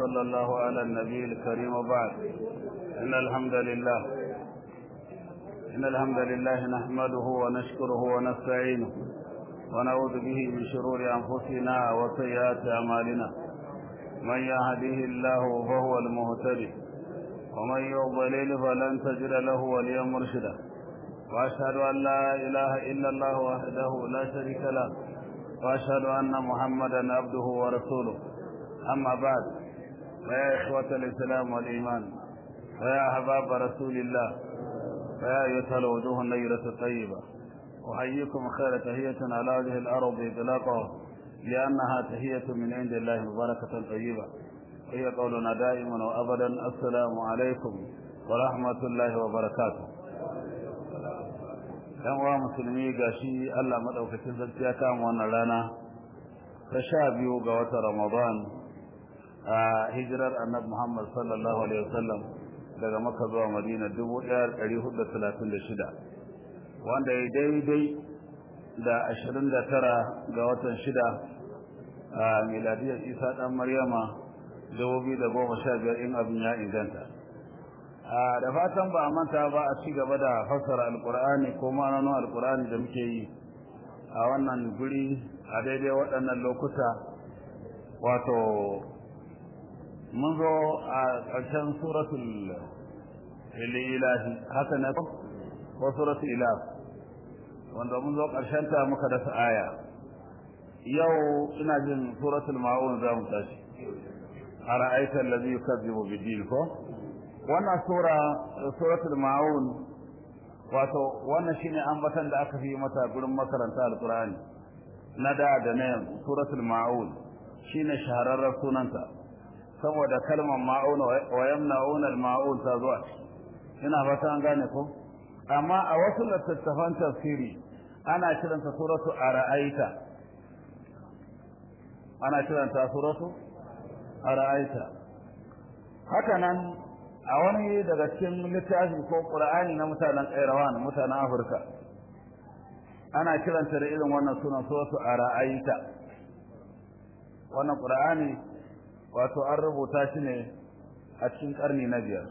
وصلى الله على النبي الكريم وبعد إن الحمد لله إن الحمد لله نحمده ونشكره ونستعينه ونعوذ به من شرور أنفسنا وسيئات أعمالنا من يهده الله فهو المهتدي ومن يضلل فلن تجد له وليا مرشدا وأشهد أن لا إله إلا الله وحده لا شريك له وأشهد أن محمدا عبده ورسوله أما بعد فيا إخوة الإسلام والإيمان فيا أحباب رسول الله فيا أيها الوجوه النيرة الطيبة أحييكم خير تهية على وجه الأرض إطلاقه لأنها تهية من عند الله مباركة طيبة هي قولنا دائما وأبدا السلام عليكم ورحمة الله وبركاته yan uwa musulmi gashi Allah madaukakin sarki ya kama wannan rana ta sha biyu ga watan Ramadan a hijirar Annabi Muhammad sallallahu alaihi wasallam daga Makka zuwa Madina 1436 wanda ya daidai da 29 ga watan shida a miladiyar Isa dan Maryama 2015 in abin ya inganta da fatan ba a manta ba a ci gaba da fassara alkur'ani ko ma'anonin alkur'ani da muke yi a wannan guri a daidai waɗannan lokuta wato mun zo a ƙarshen suratul ilahi haka ne ko suratul ilah wanda mun zo ƙarshen ta muka dasa aya yau ina jin suratul ma'un za mu tashi a ra'aitar lazi yukazzibu bidin ko wannan sura suratul maun wato wannan shine ambatan da aka fi mata gurin makaranta alqur'ani na da da ne suratul maun shine shahararren sunanta saboda kalmar maun wa yamnaun al-maun ta zuwa ina fata an gane ko amma a wasu littattafan tafsiri ana kiranta suratu ara'aita ana kiranta suratu ara'aita haka nan a wani daga cikin littafi ko qur'ani na mutanen Kairawan mutanen Afirka ana kiranta da irin wannan sunan suratu ara'aita wannan qur'ani wato an rubuta shi ne a cikin karni na biyar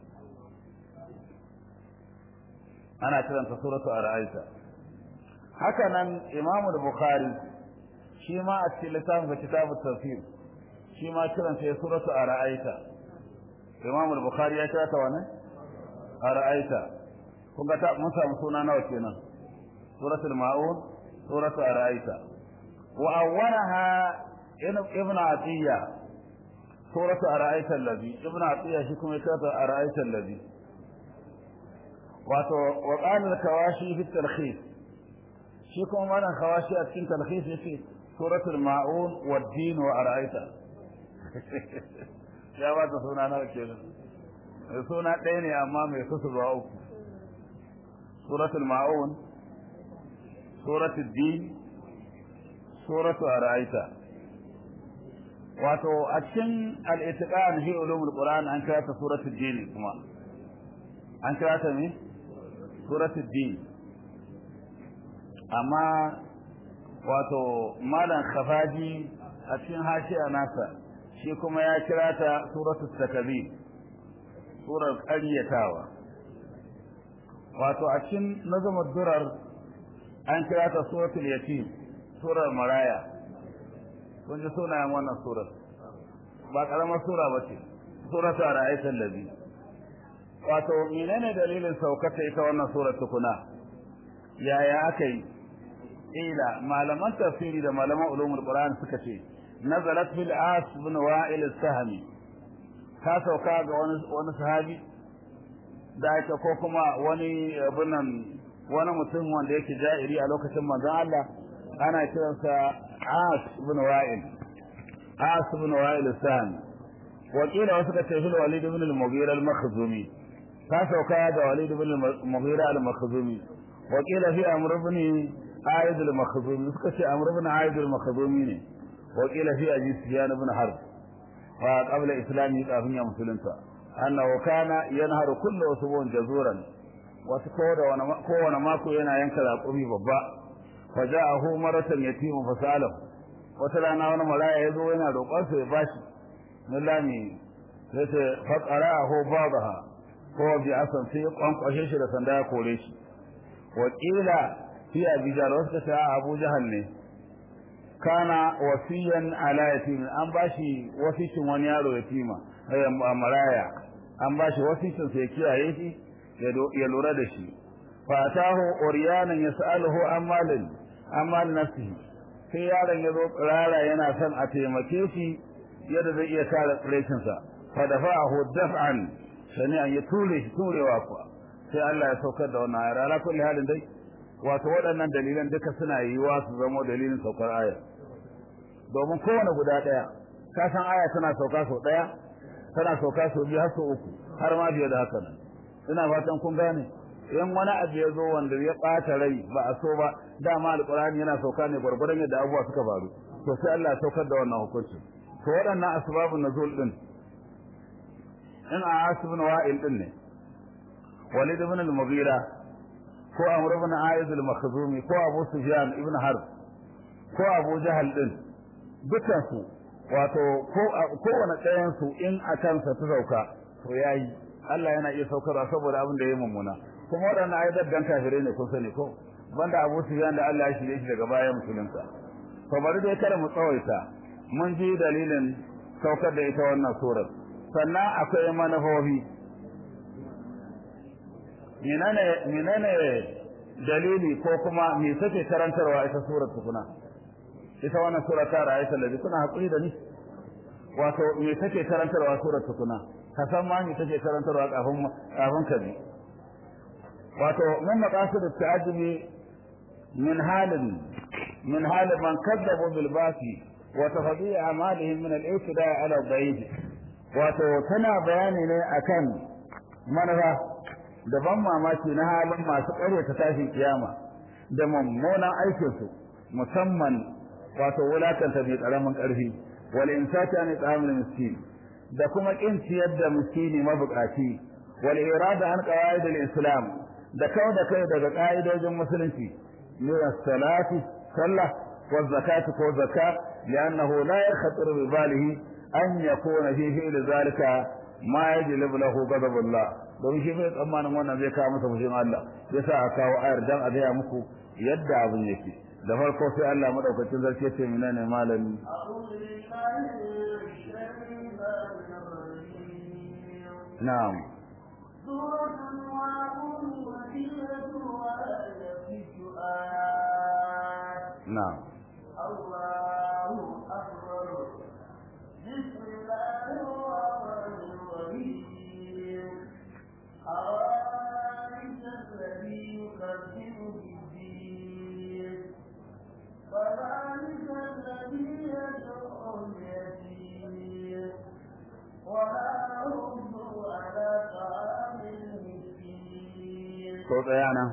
ana kiranta suratu ara'aita haka nan Imam Bukhari shi ma a cikin littafin kitabut tafsir shi ma kiranta ya suratu ara'aita Imam al-Bukhari ya kira ta wani ara'aita kun ga ta mun samu suna nawa kenan suratul maun suratul ara'aita wa awwalaha ibn atiya suratul ara'aita allazi ibn atiya shi kuma ya kira ta ara'aita allazi wato wa qala al-kawashi fi talkhis shi kuma malan kawashi a cikin talkhis yace suratul maun wad-din wa ara'aita ya ba ta suna nawa kenan mai suna ɗaya ne amma mai kusurwa uku suratul ma'un suratul din suratul ara'aita wato a cikin al-itiqan fi ulumul qur'an an kira ta suratul din kuma an kira ta me suratul din amma wato malam khafaji a cikin hashiya nasa shi kuma ya kira ta suratul takabir surar ƙaryatawa wato a cikin nazamar durar an kira ta suratul yatim surar maraya kun ji sunayen wannan surar ba karamar sura ba ce suratul ra'aytul ladhi wato menene dalilin saukata ita wannan surar tukuna yaya aka yi ila malaman tafsiri da malaman ulumul qur'an suka ce nazalat fil as bin wa'il as-sahmi ta sauka ga wani wani sahabi da aka ko kuma wani abunan wani mutum wanda yake ja'iri a lokacin manzon Allah ana kiransa as bin wa'il as bin wa'il as-sahmi wakila wasu ka ce fil walid ibn al-mughira al-makhzumi ta sauka ga walid ibn al-mughira al-makhzumi wakila fi amr ibn aid al-makhzumi suka ce amr ibn aid al-makhzumi ne وقيل في أبي سفيان بن حرب وقبل إسلامه كافية مسلمة أنه كان ينهر كل أسبوع جزورا وكون ماكو ينا ينكر أقومي ببا فجاءه مرة يتيم فسأله وتلانا وانا ملايا يزو ينا روقانسو يباشي millami sai ce faqara'ahu ba'daha ko bi asan sai kwankwashe shi da sanda ya kore shi wa qila fi abi jahl wasu ta abu jahal ne kana wasiyan ala yatim an bashi wasicin wani yaro yatima maraya an bashi wasicin sai kiyaye shi ya lura da shi fatahu uryanan yas'aluhu an malin an mal nafsihi sai yaron ya zo rara yana son a taimake shi yadda zai iya kare tsirecin sa fa dafa'ahu daf'an sani an ya ture shi turewa kuwa sai Allah ya saukar da wannan ayar ala kulli halin dai wato waɗannan dalilan duka suna yiwa su zama dalilin saukar ayar domin kowane guda ɗaya ka san aya tana sauka sau ɗaya tana sauka sau biyu har sau uku har ma biye da haka nan ina fatan kun gane in wani abu ya zo wanda ya ɓata rai ba a so ba dama alƙur'ani yana sauka ne gwargwadon yadda abubuwa suka faru to sai Allah ya saukar da wannan hukunci to waɗannan asbabun nuzul din in a asibin wa'il din ne walid ibn al-mughira ko amr ibn aiz al-makhzumi ko abu sufyan ibn harb ko abu jahal din dukan su wato ko kowane ɗayan su in a kansa ta sauka to yayi Allah yana iya saukarwa saboda abin da ya mummuna kuma waɗannan ayyukan dan kafirai ne kun sani ko banda Abu Sufyan da Allah ya shirye shi daga bayan musulunta to bari dai kada mu tsawaita mun ji dalilin saukar da ita wannan surar sannan akwai manufofi menene menene dalili ko kuma me take karantarwa ita surar tukuna ita wannan sura ta ra'ayta ladhi kuna hakuri da ni wato me take karantarwa surar tukuna ka san ma me take karantarwa kafin kafin ka bi wato min maqasid at-ta'ajjubi min halin min halin man kadzabu bil basi wa tafdi a'malihim min al-ibtida' ala al-da'if wato tana bayani ne akan manufa da ban mamaki na halin masu ta tashin kiyama da mummunan aikinsu musamman wato wulakanta mai karamin karfi wal insati an ta'amul miskin da kuma kin ciyar da miskini mabukaci wal irada an qawaid al islam da kawo da kai daga ka'idojin musulunci min as-salati sallah wa zakati ko zakka li'annahu la yakhatir bi balihi an yakuna fi fi'l zalika ma yajlib lahu ghadabullah don shi bai tsammanin wannan zai kawo masa fushin Allah yasa a kawo ayar dan a gaya muku yadda abin yake da farko sai Allah madaukakin zarce ce menene malami na'am na'am الله أكبر بسم الله الرحمن الرحيم أرأيت الذي يكذب بالدين فذلك الذي يدعو اليتيم ولا يرد على طعام المسكين ko tsaya nan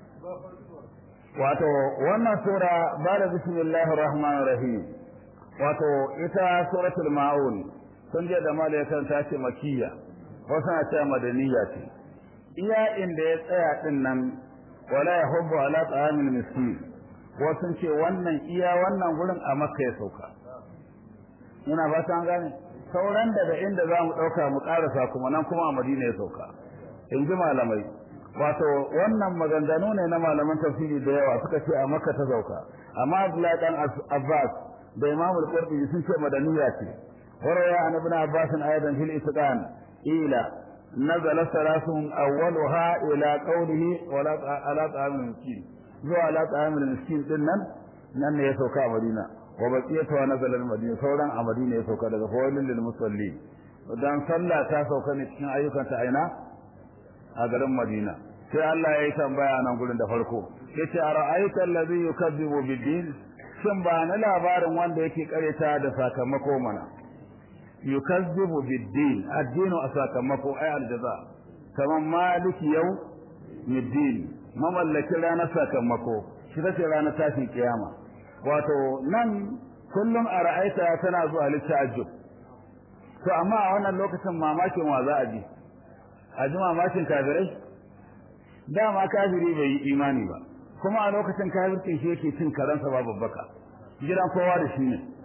wato wannan sura ba da bismillahir rahmanir rahim wato ita suratul maun sun je da malaikan ta ce makiyya wasu na cewa madaniya ce iya inda ya tsaya din nan wala yahubbu ala ta'amil miskin wasu ce wannan iya wannan gurin a makka ya sauka ina ba ta gane sauran daga inda za mu ɗauka mu ƙarasa kuma nan kuma a madina ya sauka in ji malamai wato wannan maganganu ne na malaman tafsiri da yawa suka ce a makka ta sauka amma abdullahi dan abbas da imam al-qurtubi sun ce madaniya ce waraya an ibn abbas ayadan fil itqan ila nazala salasun awwaluha ila qawlihi wala ala ta'amil miskin zuwa ala ta'amil miskin din nan nan ne ya sauka a madina wa baqiyatu wa nazala al-madina sauran a madina ya sauka daga fawailil lil musallin dan sallah ta sauka ne cikin ayyukan ta aina a garin madina sai Allah ya yi tambaya nan gurin da farko yace ara'aita allazi yukazzibu bid-din shin ba na labarin wanda yake kareta da sakamako mana yukazzibu bid-din addinu a sakamako ay aljaza kaman maliki yau middin mamallaki ranar sakamako shi take ranar tashin kiyama wato nan kullum a ra'aita tana zuwa litta'ajjub to amma a wannan lokacin mamakin wa za a ji a ji mamakin kafirai dama kafiri bai yi imani ba kuma a lokacin kafircin shi yake cin karansa ba babbaka gidan kowa da shi ne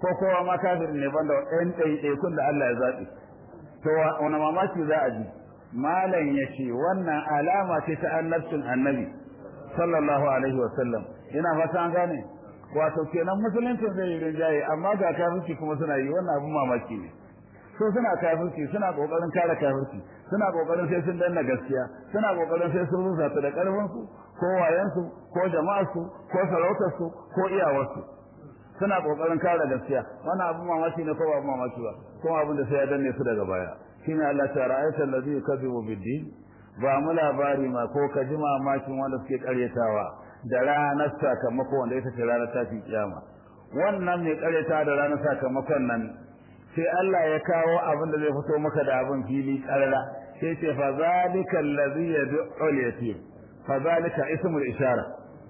ko kowa ma kafirin ne banda ɗan ɗaiɗaikun da Allah ya zaɓi to wani mamaki za a ji malam ya ce wannan alama ce ta annabcin annabi sallallahu alaihi wa sallam ina fata an gane wato kenan musulunci zai yi rinjaye amma ga kafirci kuma suna yi wannan abin mamaki ne su suna kafirci suna kokarin kare kafirci suna kokarin sai sun danna gaskiya suna kokarin sai sun rusa ta da karfin su ko wayan su ko jama'ar su ko sarautar su ko iyawar su suna kokarin kare gaskiya wannan abin mamaki ne ko ba abin mamaki ba kuma abin da sai ya danne su daga baya shine Allah ta ra'ayta allazi yukazzibu bid-din ba mu labari ma ko ka ji mamakin wanda suke karyatawa da ranar sakamako wanda ita ce ranar tashin kiyama wannan mai karyata da ranar sakamakon nan sai Allah ya kawo abin da zai fito maka da abin fili karara sai ce fa zalika allazi yad'u al-yatim fa zalika ismul ishara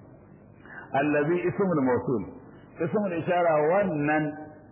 allazi ismul mawsul ismul ishara wannan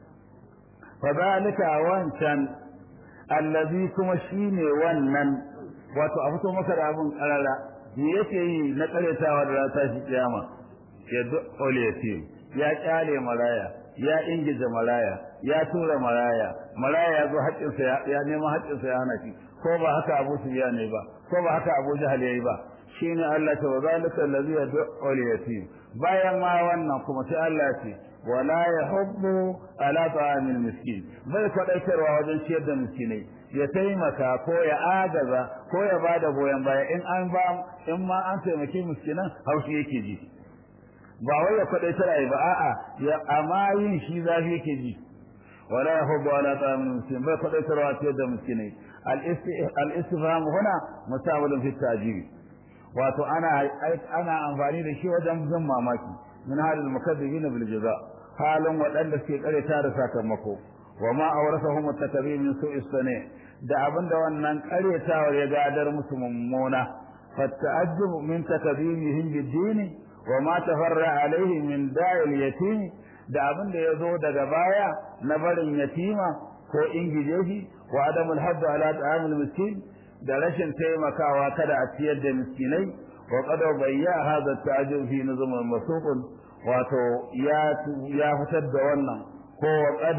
fa zalika wancan allazi kuma shine wannan wato a fito maka da abin karara me yake yi na karyatawa da rata shi kiyama ya dole yatim ya kyale maraya ya ingije maraya ya tura maraya maraya ya zo haƙƙinsa ya nema haƙƙinsa ya hana shi ko ba haka Abu Sufyan ne ba ko ba haka Abu Jahal yayi ba shine Allah ta wazalika allazi yad'u yatim bayan ma wannan kuma sai Allah ya ce wala yahubbu ala ta'amil miskin bai kwadaitarwa wajen ciyar da miskinai ya taimaka ko ya agaza ko ya bada goyon baya in an ba in ma an taimaki miskinan haushi yake ji ba wai ya kwadaitar ai ba a'a ya amma yin shi zafi yake ji wala yahubbu ala ta'amil miskin bai kwadaitarwa ciyar da miskinai al-istifham huna musawalun fi ta'jib wato ana ana amfani da shi wajen jin mamaki min halil mukaddibina bil jaza halin waɗanda suke kareta da sakamako wa ma awrasahum at-takbir min su'i sani da abinda wannan karetawar ya gadar musu mummuna fata'ajjub min takbirihim bid-din wa ma tafarra alayhi min da'il yatim da abinda yazo daga baya na barin yatima ko ingije shi wa adamul hadd ala ta'amul miskin da rashin taimakawa kada a ciyar da miskinai wa qad bayya hadha ta'ajjub fi nizam al-masuq wato ya ya fitar da wannan ko wa qad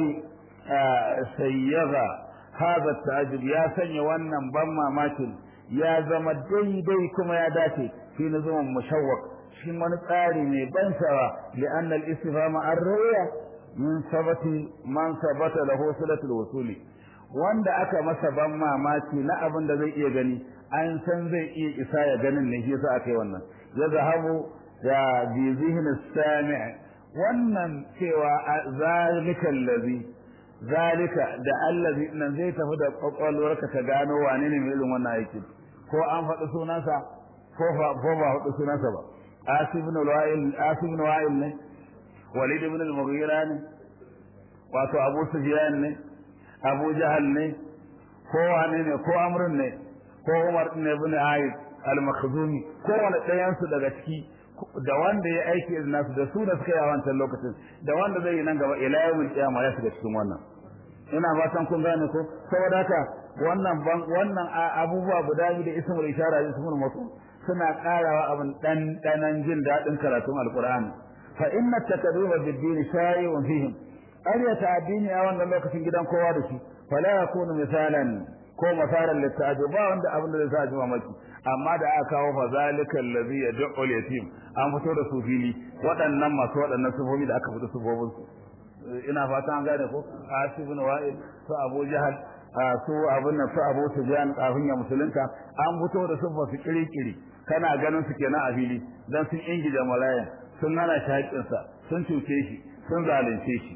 sayyaga hadha ta'ajjub ya sanya wannan ban mamakin ya zama daidai kuma ya dace fi nizam mushawwaq shi wani tsari ne ban sawa li anna al-istifhama ar-ru'ya min sabati man sabata lahu silatul wusuli wanda aka masa ban mamaki na abin da zai iya gani an san zai iya isa ya ganin ne shi yasa aka yi wannan ya zahabu da bi zihn sami' wannan cewa zalika allazi zalika da allazi nan zai tafi da kwakwalwarka ka gano wane ne mai irin wannan aiki ko an faɗi sunansa ko ba faɗi sunansa ba asib ibn wa'il asib ibn wa'il ne walid ibn al-mughira ne wato abu sufyan ne abu jahal ne ko wane ne ko amrun ne ko umar ibn ibn ayyub al-makhzumi ko wani ɗayan su daga ciki da wanda ya aiki irin nasu da su da suka yi a wancan lokacin da wanda zai yi nan gaba ila yawmil qiyama ya shiga cikin wannan ina fatan kun gane ko saboda haka wannan wannan abubuwa guda biyu da ismul ishara da ismul mawsul suna karawa abin dan danan jin dadin karatun alqur'ani fa inna takdhiba bid-din shay'un fihim ƙaryata addini a wannan lokacin gidan kowa da shi fala yakunu misalan ko masaran litta'ajjub ba wanda abin da zai sa ji mamaki amma da aka kawo fa zalika allazi yad'u al-yatim an fito da su fili waɗannan masu waɗannan sufofi da aka fito sufofin su ina fata an gane ko asib ibn wa'il su abu jahal su abun nan su abu sufyan kafin ya musulunta an fito da sufa su kirikiri kana ganin su kenan a fili dan sun ingije malayan sun hana shi haƙƙinsa sun cuce shi sun zalunce shi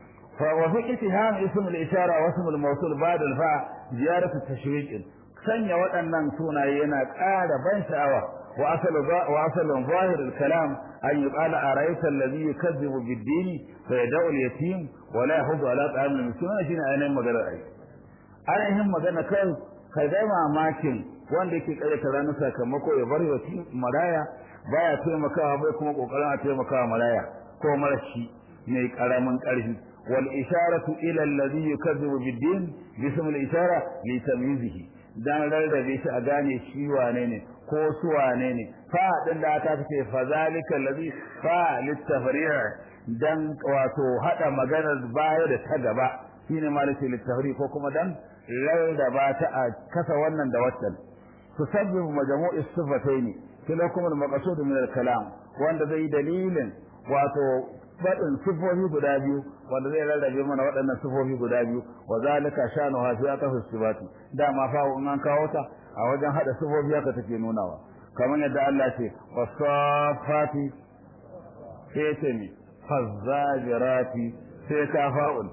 وفي اتهام اسم الإشارة واسم الموصول بعد الفاء زيارة التشويق sanya waɗannan sunaye yana ƙara ban sha'awa wa asalu wa asalun zahir al-kalam an yuqala arayta alladhi yukazzibu bid-din fa yad'u al-yatim wa la yahudu ala ta'am al-miskin shine ainihin magana ai ainihin magana kan kai ga mamakin wanda yake kare ta ranar sakamako ya bar yatim maraya baya taimakawa bai kuma kokarin a taimakawa maraya ko marashi mai karamin karfi wal isharatu ila alladhi yukazzibu bid-din bism al-ishara li tamyizihi dan rarrabe shi a gane shi wane ne ko su wane ne fa din da aka ce fa zalika allazi fa litafri'a dan wato hada maganar baya da ta gaba shine malaki littafri ko kuma dan rarraba ta a kasa wannan da waccan tusabbibu majmu'i sifataini kilakum al-maqsud min al-kalam wanda zai dalilin wato fadin sifofi guda biyu wanda zai rarrabe mana waɗannan sifofi guda biyu wa zalika shanu ha fi aqaf sifati dama fa in an kawo ta a wajen hada sifofi haka take nunawa kamar yadda Allah ce wasafati sai ce ni fazzajirati sai ka fa'ul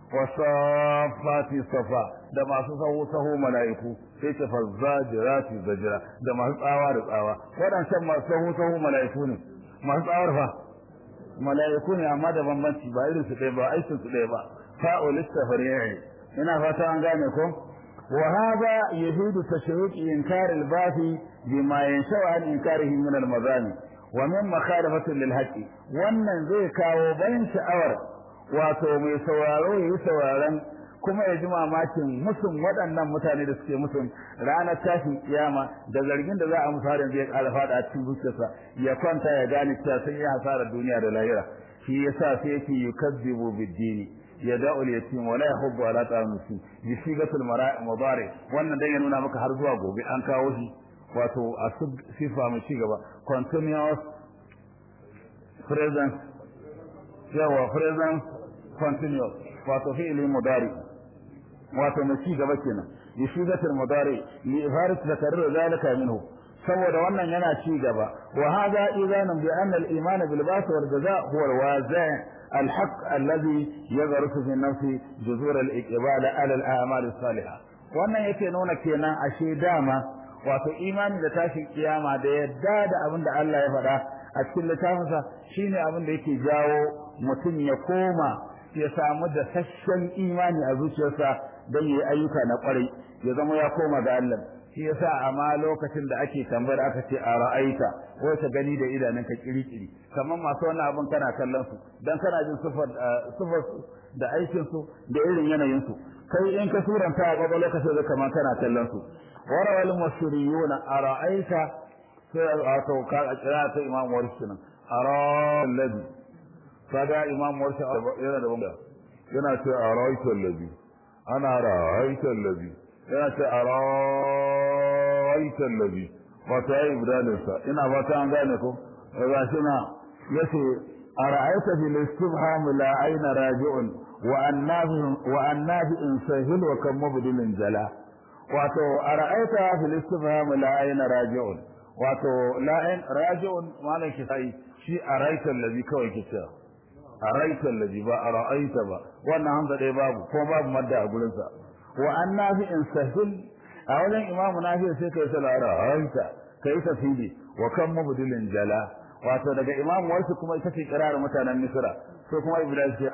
wasafati safa da masu sahu sahu mala'iku sai ce fazzajirati zajira da masu tsawa da tsawa waɗancan masu sahu sahu mala'iku ne masu tsawar fa mala'iku ne amma da bambanci ba irin su ɗaya ba aikin su ɗaya ba fa'ul istafari'i ina fata an gane ko وهذا يفيد تشويق إنكار الباث بما ينشأ عن إنكاره من المظالم ومن مخالفة للحق wannan zai kawo bayan sha'awar wato mai sauraro ya yi sauraron kuma ya ji mamakin musun waɗannan mutane da suke musun ranar tashin kiyama da zargin da za a musu harin zai ƙara faɗa a cikin zuciyarsa ya kwanta ya gane cewa sun yi hasarar duniya da lahira shi yasa sai yake yukazzibu bid-dini yada'ul yatim wala yahubbu ala ta'am miskin bi sigatul mudari wannan dan ya nuna maka har zuwa gobe an kawo shi wato a sifa mai ci gaba continuous present yawa present continuous wato fi'li mudari wato mai ci gaba kenan bi sigatul mudari li ifarat takarrur zalika minhu saboda wannan yana ci gaba wa hada idanun bi anna al-iman bil ba'th wal jaza' huwa al-wazi' الحق الذي يغرس في النفس جذور الإقبال على الأعمال الصالحة wannan yake nuna kenan ashe dama wato imani da tashin kiyama da yadda da abin da Allah ya faɗa a cikin littafinsa shine abin da yake jawo mutum ya koma ya samu da sashen imani a zuciyarsa don yi ayyuka na kwarai ya zama ya koma ga Allah shi yasa amma lokacin da ake tambayar aka ce a ra'aita ko ka gani da idanunka kirikiri kamar masu wannan abin kana kallon su dan kana jin sifar sifar da aikin su da irin yanayin su kai in ka suranta a gaba lokacin da kamar kana kallon su warawal musriyuna a ra'aita sai a to ka a kira ta imam warshi nan ara alladhi kaga imam warshi yana da bamba yana ce a ra'aita alladhi ana ra'aita alladhi yana ce a ra'aita allazi wato yayi ibdalin sa ina fata an gane ko ga shi na yace ara'aita bil istibham la ayna raji'un wa annabi wa annabi in sahil wa kam mubdilin jala wato ara'aita bil istibham la ayna raji'un wato la ayn raji'un malan shi sai shi ara'aita allazi kawai kice ara'aita allazi ba ara'aita ba wannan hamza dai babu ko babu madda a gurin sa wa annabi in sahil a wajen imamu nafi sai kai salara hanta kai tafsiri wa kan mubdilin jala wato daga imamu wasu kuma ita ce kirar mutanen misra so kuma ibrahim ce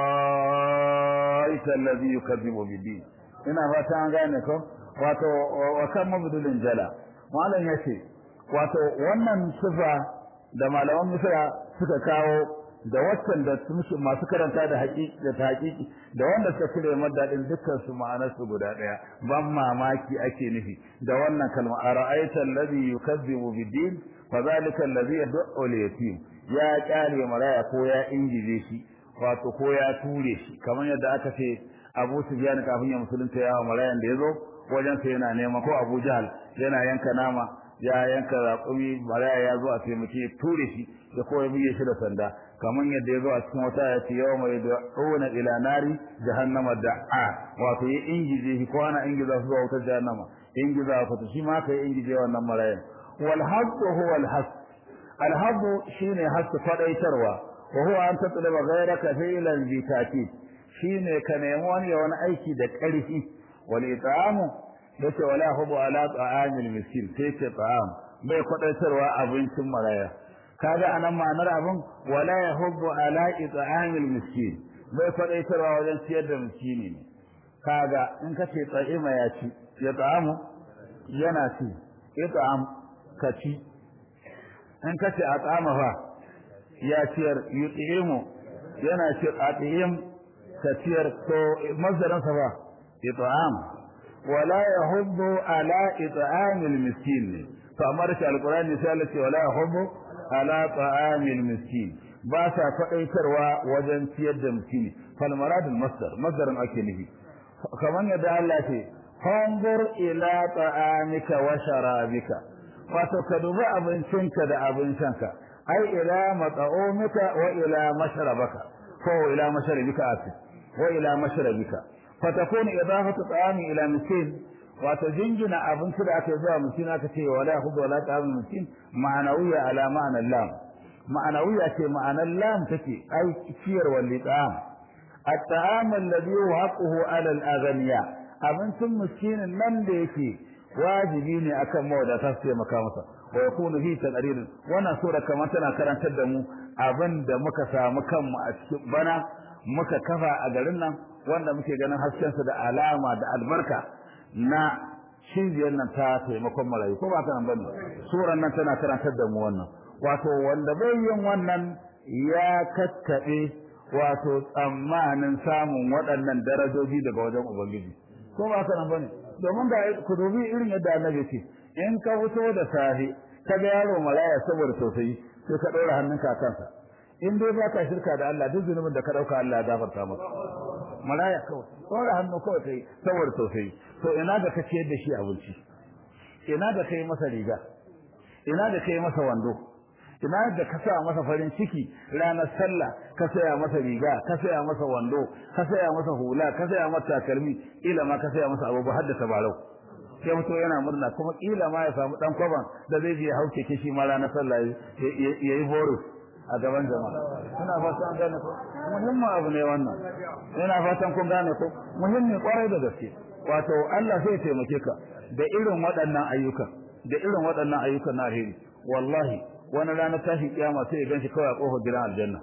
araita allazi yukadzibu bidin ina fata an gane ko wato wa kan mubdilin jala malam yace wato wannan sifa da malaman misra suka kawo da waccan da masu karanta da haƙiƙi da ta haƙiƙi da wanda suka cire madadin dukkan su ma'anar su guda ɗaya ban mamaki ake nufi da wannan kalma ara'aita allazi yukazzibu bid-din fa zalika allazi yad'u al-yatim ya kyale maraya ko ya ingije shi wato ko ya ture shi kamar yadda aka ce Abu Sufyan kafin ya musulunta ya marayan da yazo wajen sa yana nema ko Abu Jahl yana yanka nama ya yanka raƙumi maraya ya zo a taimake ture shi ya koya buge shi da sanda kamar yadda ya zo a cikin wata ya ce yawa mai da'una ila nari jahannama da'a wato ya ingije shi ko ana ingiza su zuwa wutar jahannama ingiza ku shi ma kai ingije wannan marayan wal haqqu huwa al haqq al haqqu shine haqqu fadaitarwa wa huwa an tatlaba ghayraka fi'lan bi ta'kid shine ka nemi wani ya wani aiki da ƙarfi wal it'amu yace wala hubu ala ta'amil miskin sai ce ta'am bai kwadaitarwa abincin maraya kaga anan ma'anar abin wala yahubbu ala it'amil miskin bai kwadaitarwa wajen ciyar da miskini ne kaga in ka ce tsa'ima ya ci ya ta'amu yana ci it'am ka ci in ka ce at'ama fa ya ciyar yut'imu yana ci at'im ka ciyar to mazdarin sa fa it'am wala yahubbu ala it'amil miskin ne to amma da alqur'ani sai Allah ce wala yahubbu ala ta'amil miskin ba sa faɗaitarwa wajen ciyar da miskini fal maradul masdar masdarin ake nufi kamar yadda Allah ce fanzur ila ta'amika wa sharabika wato ka dubi abincinka da abin shanka ai ila mat'umika wa ila mashrabaka ko ila mashrabika afi wa ila mashrabika fatakun idafatu ta'ami ila miskin wato jingina abinci da aka zuwa miskin aka ce wala hudu wala ta'am miskin ma'anawiya ala ma'ana lam ma'anawiya ce ma'anar lam take ai ciyar wal ta'am at-ta'am alladhi yuhaqquhu ala al-aghniya abincin miskinin nan da yake wajibi ne akan mawadata su taimaka masa wa yakunu fi taqrir wannan sura kamar tana karantar da mu abin da muka samu kanmu a cikin bana muka kafa a garin nan wanda muke ganin haskensa da alama da albarka na cibiyar nan ta taimakon marayu ko ba ta nan bane suran nan tana karantar da mu wannan wato wanda bai yin wannan ya kakkaɓe wato tsammanin samun waɗannan darajoji daga wajen ubangiji ko ba ta nan bane domin da ku dubi irin yadda annabi ce in ka fito da safe ka ga yaro malaya saboda tausayi sai ka ɗora hannunka a kansa in dai ba ka shirka da Allah duk zunubin da ka ɗauka Allah ya gafarta maka malaya kawai ɗora hannu kawai kai saboda tausayi to ina da ka ciyar da shi abinci ina da kai masa riga ina da kai masa wando ina da ka sa masa farin ciki ranar sallah ka saya masa riga ka saya masa wando ka saya masa hula ka saya masa takalmi ila ma ka saya masa abubuwa har da tabarau sai mutum yana murna kuma kila ma ya samu dan kwaban da zai je hauke kishi ma ranar sallah ya yi boris a gaban jama'a ina fatan an gane ko muhimmin abu ne wannan ina fatan kun gane ko muhimmi kwarai da gaske wato Allah zai taimake ka da irin waɗannan ayyukan da irin waɗannan ayyukan na alheri wallahi wani ranar tashin kiyama sai ya ganshi kawai a kofar gidan aljanna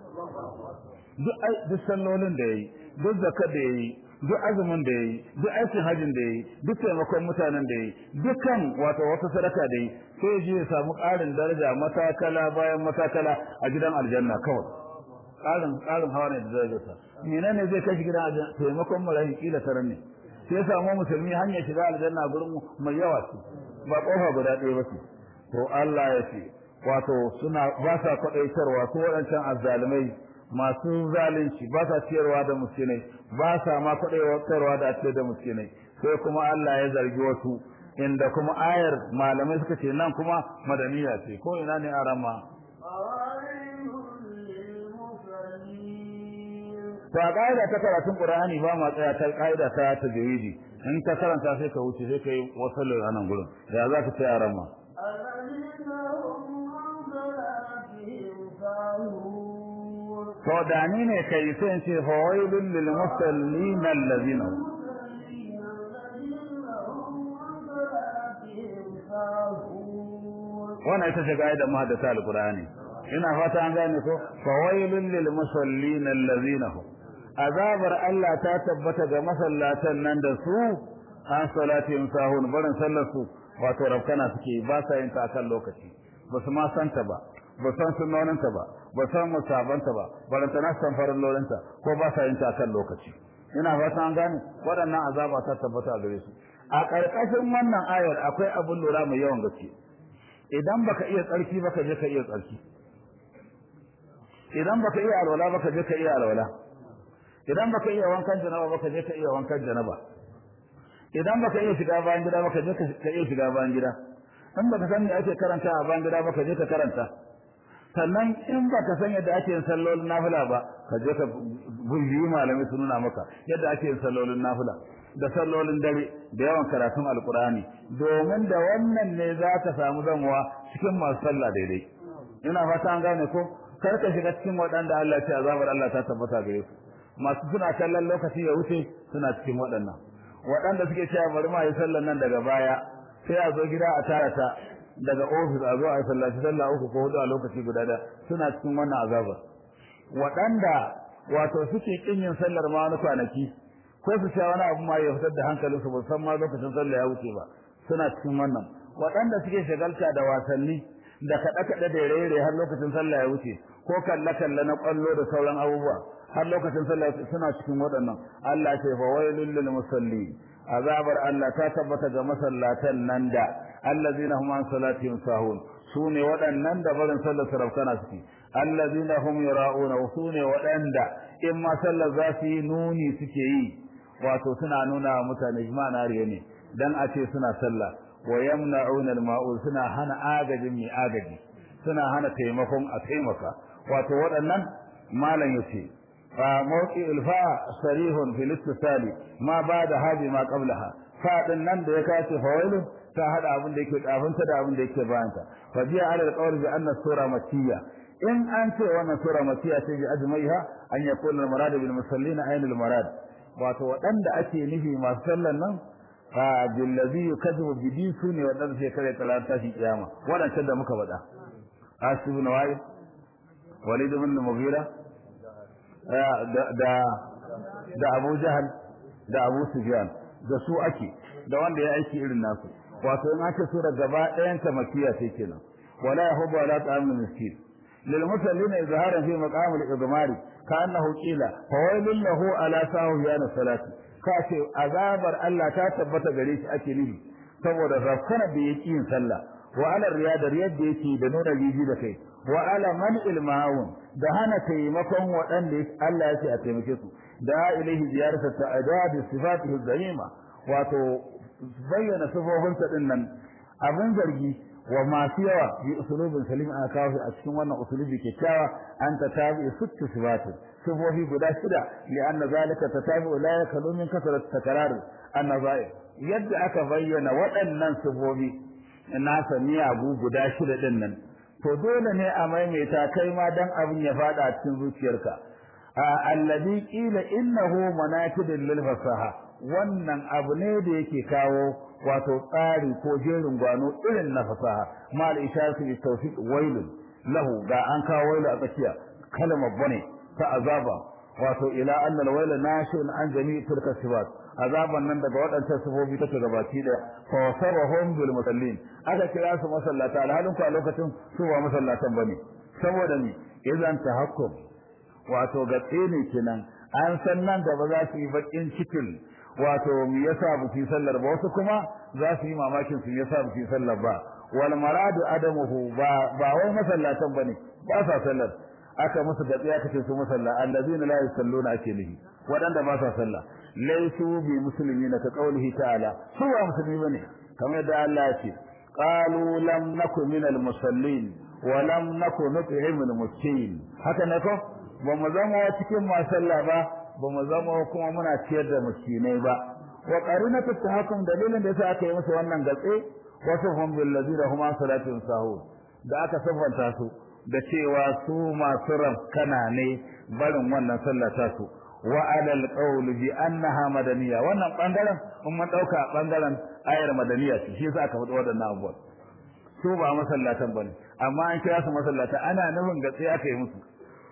duk duk sallolin da yayi duk zakar da yayi duk azumin da yayi duk aikin hajjin da yayi duk taimakon mutanen da yayi dukkan wato wata sadaka da yayi sai ji ya samu ƙarin daraja matakala bayan matakala a gidan aljanna kawai ƙarin ƙarin hawa ne da darajarsa menene zai kai gidan aljanna taimakon marayi kila taran ne sai ya samu musulmi hanyar shiga aljanna gurin mai yawa ce ba kofa guda ɗaya ba ce to Allah ya ce wato suna ba sa kwaɗaitarwa ko waɗancan azzalumai masu zalunci ba sa ciyarwa da muskinai ba sa ma kwaɗaitarwa da ce da muskinai sai kuma Allah ya zargi wasu inda kuma ayar malamai suka ce nan kuma madaniya ce ko ina ne arama ba ƙa'ida ta karatun Qur'ani ba ma tsaya ta ƙa'ida ta tajwidi in ka karanta sai ka wuce sai ka yi wasu a nan gurin ya za ka ce arama to da ni ne kai sai in ce fawailul lil musallin allazina wannan ita ce gaida muhaddasa alqur'ani ina fata an gane ko fawailul lil musallin allazina hum azabar Allah ta tabbata ga masallatan nan da su an salatin sahun barin sallar su wato rabkana suke ba sa yin ta kan lokaci ba su ma santa ba ba san sunnoninta ba ba san musabanta ba baranta na san farin lorinta ko ba sa yin ta kan lokaci ina fata an gane waɗannan azaba ta tabbata gare su a ƙarƙashin wannan ayar akwai abin lura mai yawan gaske idan baka iya tsarki baka je ka iya tsarki idan baka iya alwala baka je ka iya alwala idan baka iya wankan janaba baka je ka iya wankan janaba idan baka iya shiga bayan gida baka je ka iya shiga bayan gida in baka san me ake karanta a bayan gida baka je ka karanta sannan in baka san yadda ake yin sallolin nafila ba ka je ka biyu malamai su nuna maka yadda ake yin sallolin nafila da sallolin dare da yawan karatun alkurani domin da wannan ne za ka samu zamuwa cikin masu sallah daidai ina fata an gane ko kar ka shiga cikin waɗanda Allah ya ce azabar Allah ta tabbata gare su masu suna kallon lokaci ya wuce suna cikin waɗannan waɗanda suke cewa bari ma yi sallan nan daga baya sai a zo gida a tara ta daga ofis a zo a yi sallaci sallah uku ko hudu a lokaci guda da suna cikin wannan azabar waɗanda wato suke kin yin sallar ma wani kwanaki ko su sha wani abu ma ya fitar da hankalinsu ba san ma lokacin sallah ya wuce ba suna cikin wannan waɗanda suke shagalta da wasanni da kaɗe-kaɗe da rere har lokacin sallah ya wuce ko kalle-kalle na ƙwallo da sauran abubuwa har lokacin sallah suna cikin waɗannan Allah ce fa wailul lil musallin azabar Allah ta tabbata ga masallatan nan da allazina hum an salatihim sahun sune waɗannan da barin sallar sarafkana suke allazina hum yura'una usune waɗanda in ma sallar za su yi nuni suke yi wato suna nuna wa mutane jama'a riya ne dan a ce suna sallah wa yamna'una al-ma'ul suna hana agajin mai agaji suna hana taimakon a taimaka wato waɗannan malam yace fa mawqi'ul fa sarihun fil istisali ma ba'da hadi ma qablaha fa din nan da ya kace fawailu ta hada abin da yake kafinta da abin da yake bayanta fa biya ala alqawl bi anna sura makiyya in an ce wannan sura makiyya ce bi ajmaiha an yakuna al-murad bil musallin ayn al-murad wato waɗanda ake nufi masu sallan nan fa billazi yukazzibu bi din sune waɗanda sai kare talata shi kiyama waɗancan da muka faɗa asib ibn wa'id walid ibn mughira da da Abu Jahal da Abu Sufyan da su ake da wanda ya aiki irin nasu wato in aka sura gaba ɗayan ta makiya sai kenan wala yahubu ala ta'amul miskin lil musallina izharan fi maqam al-idmari كأنه قيل فويل له على ساهيان الصلاة kace azabar Allah ta tabbata gare shi ake nufi saboda rafkana da yake yin sallah wa ala riyada riyad da yake da nuna jiji da kai wa ala man ilmahun da hana taimakon waɗanda Allah ya ce a taimake su da ilaihi ziyarata ta'adad sifatihi zalima wato bayyana sifofinsa din nan abin zargi wa masu yawa bi usulubin salim aka kawo a cikin wannan usulubi kyakkyawa an ta tabi sittu sifatin sifofi guda shida li anna zalika tatabi'u la yakalu min kasrat takrar an-nazair yadda aka bayyana waɗannan sifofi nasa miyagu guda shida din nan to dole ne a maimaita kai ma dan abin ya fada a cikin zuciyarka alladhi qila innahu manakidun lil fasaha wannan abu ne da yake kawo wato tsari ko jerin gwano irin na fasaha mal isharatu bi tawfiq wailun lahu ga an kawo wailu a tsakiya kalmar bane ta azaba wato ila annal waila nashin an jami'i tilka sifat azaban nan daga waɗancan sifofi take gabaki da fa wasarahum bil musallin aka kira su masallata alhalin ku a lokacin su ba masallatan bane saboda ni idan tahakkum wato ga tsene kenan an san nan gaba za su yi bakin cikin wato me yasa ba su sallar ba wasu kuma za su yi mamakin su yasa ba su sallar ba wal maradu adamuhu ba ba wai masallatan bane ba sa sallar aka musu gatsiya kace su musalla allazina la yusalluna ake nihi wadanda ba sa sallah laysu bi muslimina ka qawlihi ta'ala su ba musulmi bane kamar yadda Allah ya ce qalu lam naku minal musallin wa lam naku nut'imul miskin haka ne ko ba mu zama cikin masalla ba ba mu zama kuma muna ciyar da miskinai ba wa qarinatu tahakkum dalilin da yasa aka yi musu wannan gatse wasu hum bil ladina huma salatun sahur da aka safanta su da cewa su masu rafkana ne barin wannan sallah ta su wa alal qawl bi annaha madaniya wannan bangaren mun mun dauka bangaren ayar madaniya ce shi yasa aka faɗi waɗannan abubuwan su ba masallatan bane amma an kira su masallata ana nufin gatse aka yi musu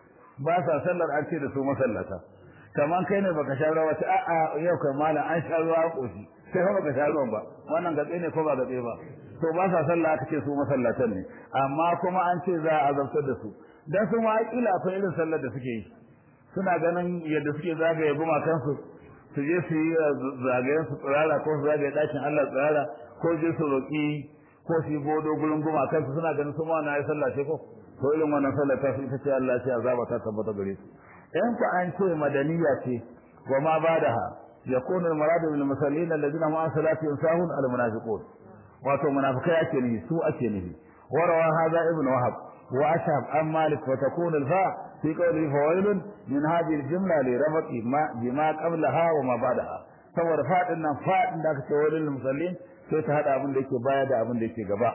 ba sa sallar an ce da su masallata kaman kai ne baka sha ruwa ta a'a yau kai malam an sha ruwa koshi sai fa baka sha ruwan ba wannan gatse ne ko ba gatse ba to ba sa sallah aka ce su masallatan ne amma kuma an ce za a azabtar da su dan su ma kila akwai irin sallar da suke yi suna ganin yadda suke zagaye guma kansu su je su yi zagayen su tsirara ko su zagaye dakin Allah tsirara ko je su roki ko su yi godo gurin guma kansu suna ganin su ma na yi sallah ce ko to irin wannan sallar ta su ita ce Allah ce azaba ta tabbata gare su in ku an ce madaniya ce wa ma badaha yakunu al-muradu bil musallin alladhina ma'a salatihim sahun al-munafiqun wato munafikai ake nufi su ake nufi warawa hadha ibn wahab wa ashab an malik wa takun al-fa fi qawli fawailun min hadhihi al-jumla li rabati ma bima qablaha wa ma ba'daha saboda fadin nan fadin da aka ce wailul musallin sai ta hada abin da yake baya da abin da yake gaba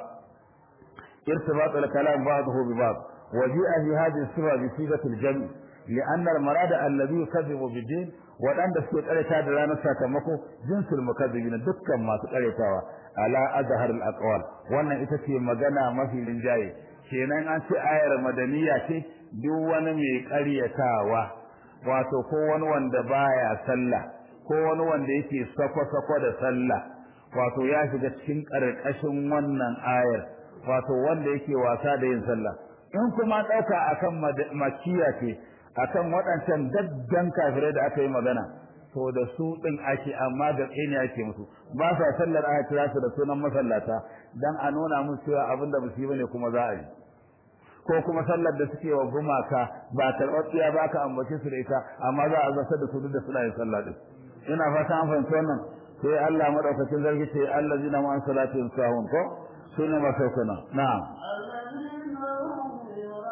irtibat al-kalam ba'dahu bi ba'd وجيء في هذه الصفة بصيغة الجمع لأن المراد الذي يكذب بالدين waɗanda suke ƙareta da ranar sakamako jinsul mukazzibina dukkan masu ƙaretawa ala azhar al aqwal wannan ita ce magana mafi rinjaye kenan an ce ayar madaniya ce duk wani mai ƙaryatawa wato ko wani wanda baya sallah ko wani wanda yake sako-sako da sallah wato ya shiga cikin ƙarƙashin wannan ayar wato wanda yake wasa da yin sallah in kuma ɗauka akan makiya ce akan waɗancan daddan kafirai da aka yi magana to da su ɗin ake amma da tsini ake musu ba sa sallar aka kira su da sunan masallata dan a nuna musu cewa abin da musu bane kuma za a yi ko kuma sallar da suke wa gumaka ba karɓaɓɓiya ba ka ambace su da ita amma za a zartar da su duk da suna yin sallah din ina fata an fahimci wannan sai Allah madaukakin zargi ce allazina ma an salatihim sahun ko sune masaukuna na'am الذين هم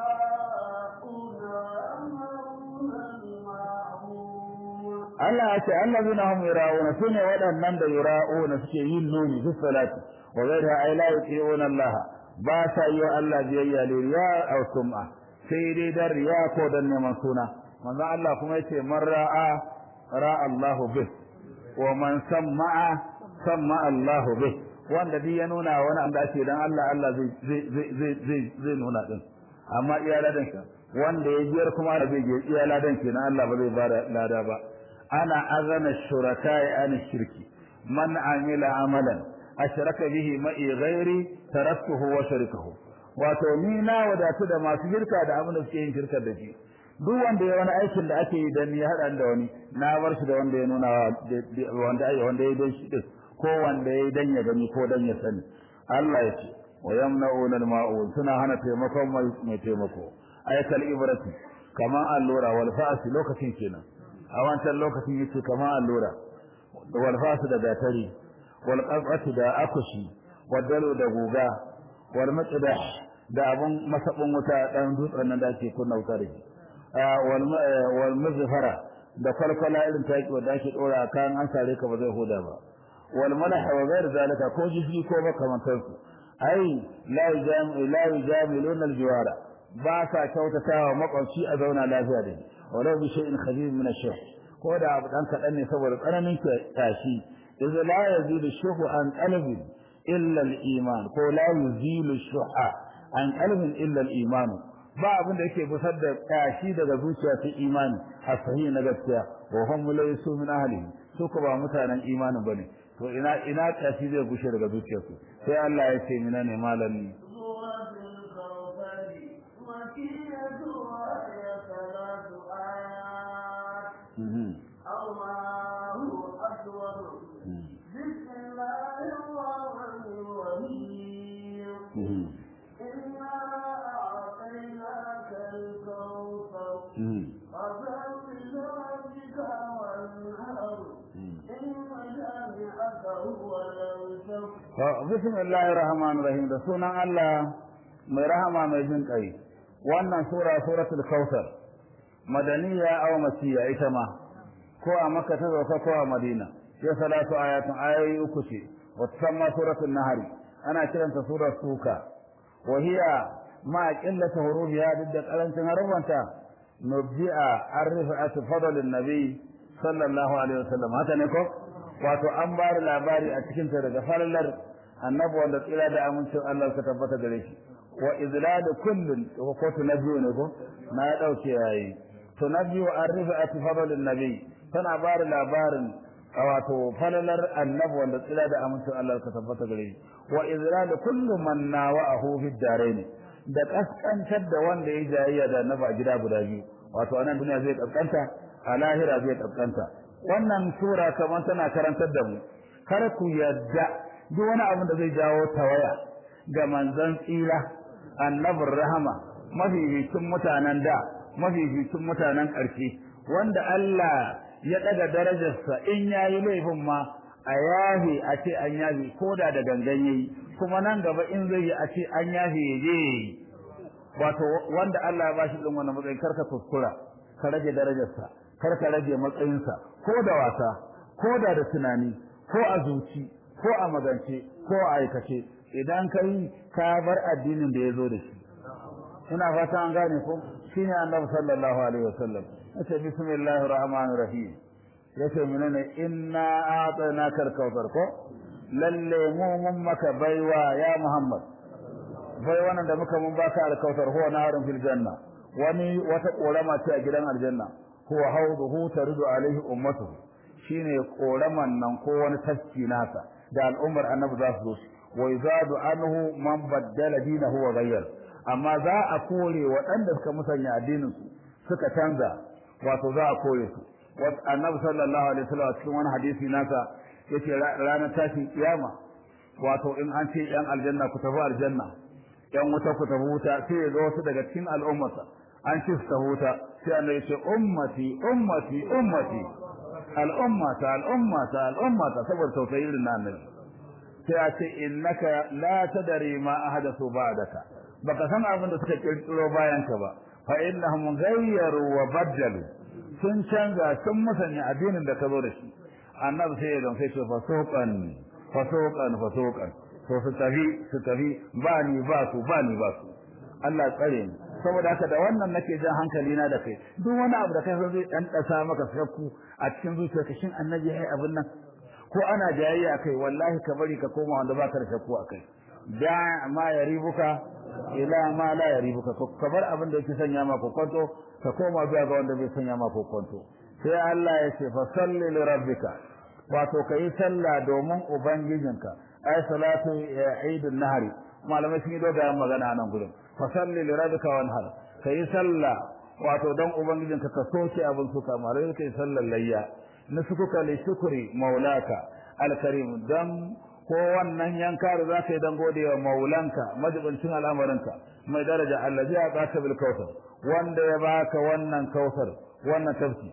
يراءون ويأمرون بالمعروف Allah ya ce allazina hum yura'una sune waɗannan da yura'una suke yin nuni fi salati wa ghayra ay la yuqiuna Allah ba sa yi wa Allah biyayya li riya aw sum'a sai dai dan riya ko dan neman suna manzo Allah kuma yace man ra'a ra'a Allah bih wa man sam'a sam'a Allah bih wanda duk ya nuna wani an dace dan Allah Allah zai zai zai zai zai nuna din amma iya ladan ka wanda ya biyar kuma da zai iya ladan kenan Allah ba zai bada lada ba ana azana shuraka'i an shirki man amila amalan ashraka bihi ma'i ghairi taraktuhu wa sharikahu wato ni na wadatu da masu shirka da abin da suke yin shirka da shi duk wanda ya wani aikin da ake yi dan ya hada da wani na bar shi da wanda ya nuna wanda ai wanda ya dan shi din ko wanda ya dan ya gani ko dan ya sani Allah ya ce wa yamna'una al-ma'un suna hana taimakon mai taimako ayatul ibrati kama allura wal fa'si lokacin kenan a wancan lokacin yace kama allura wal fa'si da gatari wal qazati da akushi wal dalu da guga wal maqdah da abun masabin wuta dan dutsen nan da ake kunna wuta da shi wal wal muzfara da kwalkwala irin taki wanda ake dora kan an sare ka ba zai huda ba wal malah wa ghair zalika ko jifi ko makamantansu ai la yajam la yajamiluna al jiwara ba sa kyautatawa makwabci a zauna lafiya da shi walau bi shay'in khabir min ash-shaykh ko da abu dan kadan ne saboda tsananin tashi idza la yazilu shuhu an qalbi illa al-iman ko la yuzilu shuha an qalbi illa al-iman ba abin da yake busar da tashi daga zuciya ta imani a sahihi na gaskiya wa hum laysu min ahlihi su ko ba mutanen imanin bane to ina ina tashi zai gushe daga zuciyarsu sai Allah ya ce mina ne malami الله أكبر بسم الله الرحمن الرحيم إنا أعطيناك الكوثر فصل لربك وانهر إن شانئك هو الأبتر بسم الله الرحمن الرحيم da sunan Allah mai rahama mai jin kai wannan sura suratul kautsar madaniya aw masiya ita ma ko a makka ta zauka ko a madina ya salatu ayatun ayoyi uku ce wa tusamma suratul nahr ana kiranta surar suka wa hiya ma qillati hurufiha duk da karancin harufanta nubdi'a arifa'atu fadlin nabi sallallahu alaihi wasallam haka ne ko wato an bari labari a cikin ta daga falalar annabi wanda tsira da amincin Allah ka tabbata gare shi wa izlal kullun ko tunabbiyu ne ko na dauke yayi tunabbiyu arifa'atu fadlin nabi tana bari labarin wato falalar annabi wanda tsira da amincin Allah ka tabbata gare shi wa izlal kullu man nawa'ahu fi darain da kaskantar da wanda ya jayayya da annabi a gida guda biyu wato anan duniya zai kaskanta a lahira zai kaskanta wannan sura kamar tana karantar da mu kar ku yadda duk wani abin da zai jawo tawaya ga manzon tsira annabin rahama mafificin mutanen da mafificin mutanen ƙarshe wanda Allah ya daga darajarsa in yayi laifin ma a yafe a ce an yafe ko da da gangan yayi kuma nan gaba in zai yi a ce an yafe ya je wato wanda Allah ya bashi din wannan matsayin karka kuskura ka rage darajarsa kar ka rage matsayinsa ko da wasa ko da da tunani ko a zuci ko a magance ko a aikace idan ka yi ka bar addinin da ya zo da shi ina fata an gane ko shine annabi sallallahu alaihi wasallam yace bismillahir rahmanir rahim yace menene inna a'tainaka al-kautsar ko lalle mu mun maka baiwa ya muhammad bai wannan da muka mun baka al-kautsar huwa narun fil janna wani wata korama ce a gidan aljanna huwa hawduhu taridu alaihi ummatuhu shine koraman nan ko wani tafki nasa da al'ummar annabi za su zo wa yazadu anhu man baddala dinahu wa ghayyar amma za a kore waɗanda suka musanya addinin su suka canza wato za a kore su annabi sallallahu alaihi wasallam cikin wani hadisi nasa yace ranar tashin kiyama wato in an ce yan aljanna ku tafi aljanna yan wuta ku tafi wuta sai ya ga wasu daga cikin al'ummarsa an ci su tafi wuta sai Allah ya ce ummati ummati ummati al'ummata al'ummata al'ummata saboda tausayi irin na annabi sai a ce innaka la tadri ma ahdathu ba'daka baka san abin da suka kirkiro bayan ka ba fa innahum ghayyaru wa baddalu sun canza sun musanya addinin da ka zo da shi annabi sai ya gamsai ce fasuqan fasuqan fasuqan to su tafi su tafi ba ni ba su ba ni ba su Allah tsare ni saboda haka da wannan nake jan hankali na da kai duk wani abu da kai so zai dan dasa maka sakku a cikin zuciyarka shin annabi yayi abin nan ko ana jayayya kai wallahi ka bari ka koma wanda baka da shakku akai da ma yaribuka ila ma la yaribuka ka bar abin da yake sanya maka kwanto ka koma zuwa ga wanda bai sanya maka kwanto sai Allah ya ce fa salli li rabbika wato kai sallah domin ubangijinka ay salatu eidun nahari malamai sun yi dogayen magana nan gurin fa salli li rabbika wanhar kai sallah wato dan ubangijinka ka soke abin suka malamai kai sallar layya nusukuka li shukri maulaka alkarim dan ko wannan yanka da za ka yi dan gode wa maulanka majibincin al'amarinka mai daraja allazi ya baka bil kautsar wanda ya baka wannan kautsar wannan tafsi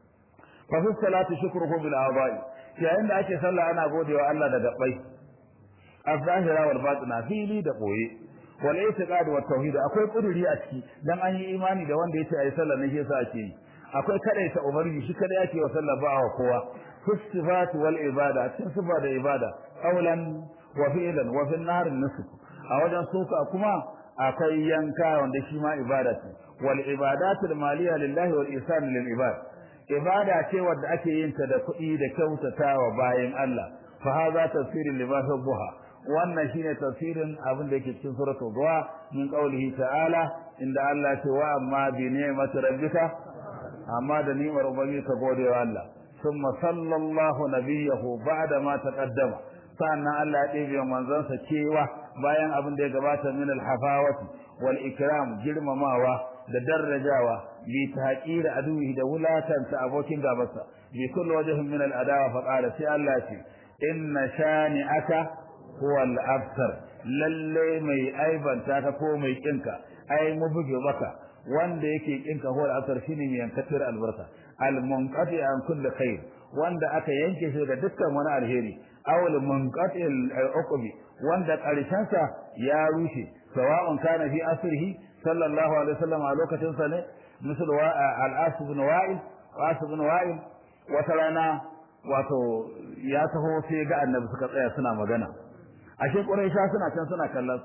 fa fi salati shukruhu bil a'dha'i yayin da ake sallah ana gode wa Allah da gabbai az-zahira wal batina fili da boye wal i'tiqad wa tauhid akwai kuduri a ciki dan an yi imani da wanda yace ayi sallah ne yasa ake yi akwai kadaita ubangiji shi kada yake wa sallah ba wa kowa sifat wal ibada cikin sifa da ibada qawlan wa fi'lan wa fi an-nar nusuk a wajen suka kuma akwai yanka wanda shi ma ibada ce wal ibadatu al maliya lillahi wal ihsan lil ibad ibada ce wadda ake yin ta da kuɗi da kyautatawa bayan Allah fa hadha tafsirul libas duha wannan shine tafsirin abin da yake cikin suratul duha min qawlihi ta'ala inda Allah ce wa amma bi ni'mati rabbika amma da ni'mar ubangiji ka gode wa Allah ثم صلى الله نبيه بعد ما تقدم sannan Allah ya ɗebe manzansa cewa bayan abin da ya gabata min alhafawati wal ikram girmamawa da darajawa bi tahqir aduhi da wulatanta abokin gabarsa bi kulli wajhin min al adawa fa qala sai Allah ce inna shani'aka huwa al abtar lalle mai aibanta ka ko mai kinka ai mu buge maka wanda yake kinka huwa al abtar shine mai yankatar albarka al munqati an kulli khair wanda aka yanke shi daga dukkan wani alheri awal munqati al uqbi wanda karshen sa ya rushe sawa'un kana fi asrihi sallallahu alaihi wasallam a lokacin sa ne misal wa al as ibn wa'il as ibn wa'il wata rana wato ya taho sai ga annabi suka tsaya suna magana ashe quraisha suna can suna kallon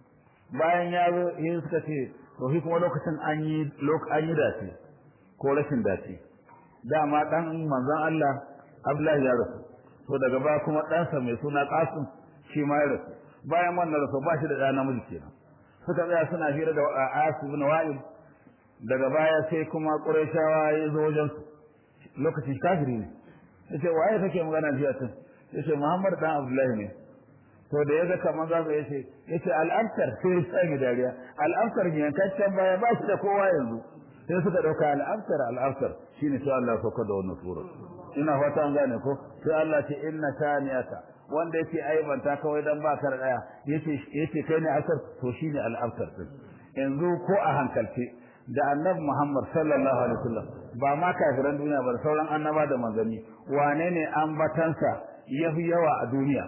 bayan ya zo yin suka ce to shi kuma lokacin an yi an yi dace ko rashin dace dama dan manzon Allah Abdullahi ya rasu to daga ba kuma ɗansa mai suna Qasim shi ma ya rasu bayan wannan rasu ba shi da ɗa namiji kenan suka tsaya suna hira da Asu ibn Wa'il daga baya sai kuma Qurayshawa ya zo wajen lokacin kafiri ne yace waye kake magana jiya tun yace Muhammad dan Abdullahi ne to da yaga kaman za ka yace yace al-Ansar sai ya sanya dariya al-Ansar ne yankaccen baya ba shi da kowa yanzu sai suka dauka al-Ansar al-Ansar shine sai Allah ya sauka da wannan sura ina fata an gane ko sai Allah ce inna saniyaka wanda yake aibanta kawai dan ba ka daya yace yace kai ne asar to shine al-Ansar din yanzu ko a hankalce da annabi Muhammad sallallahu alaihi wasallam ba ma kafiran duniya ba sauran annaba da manzanni wane ne ambatansa yafi yawa a duniya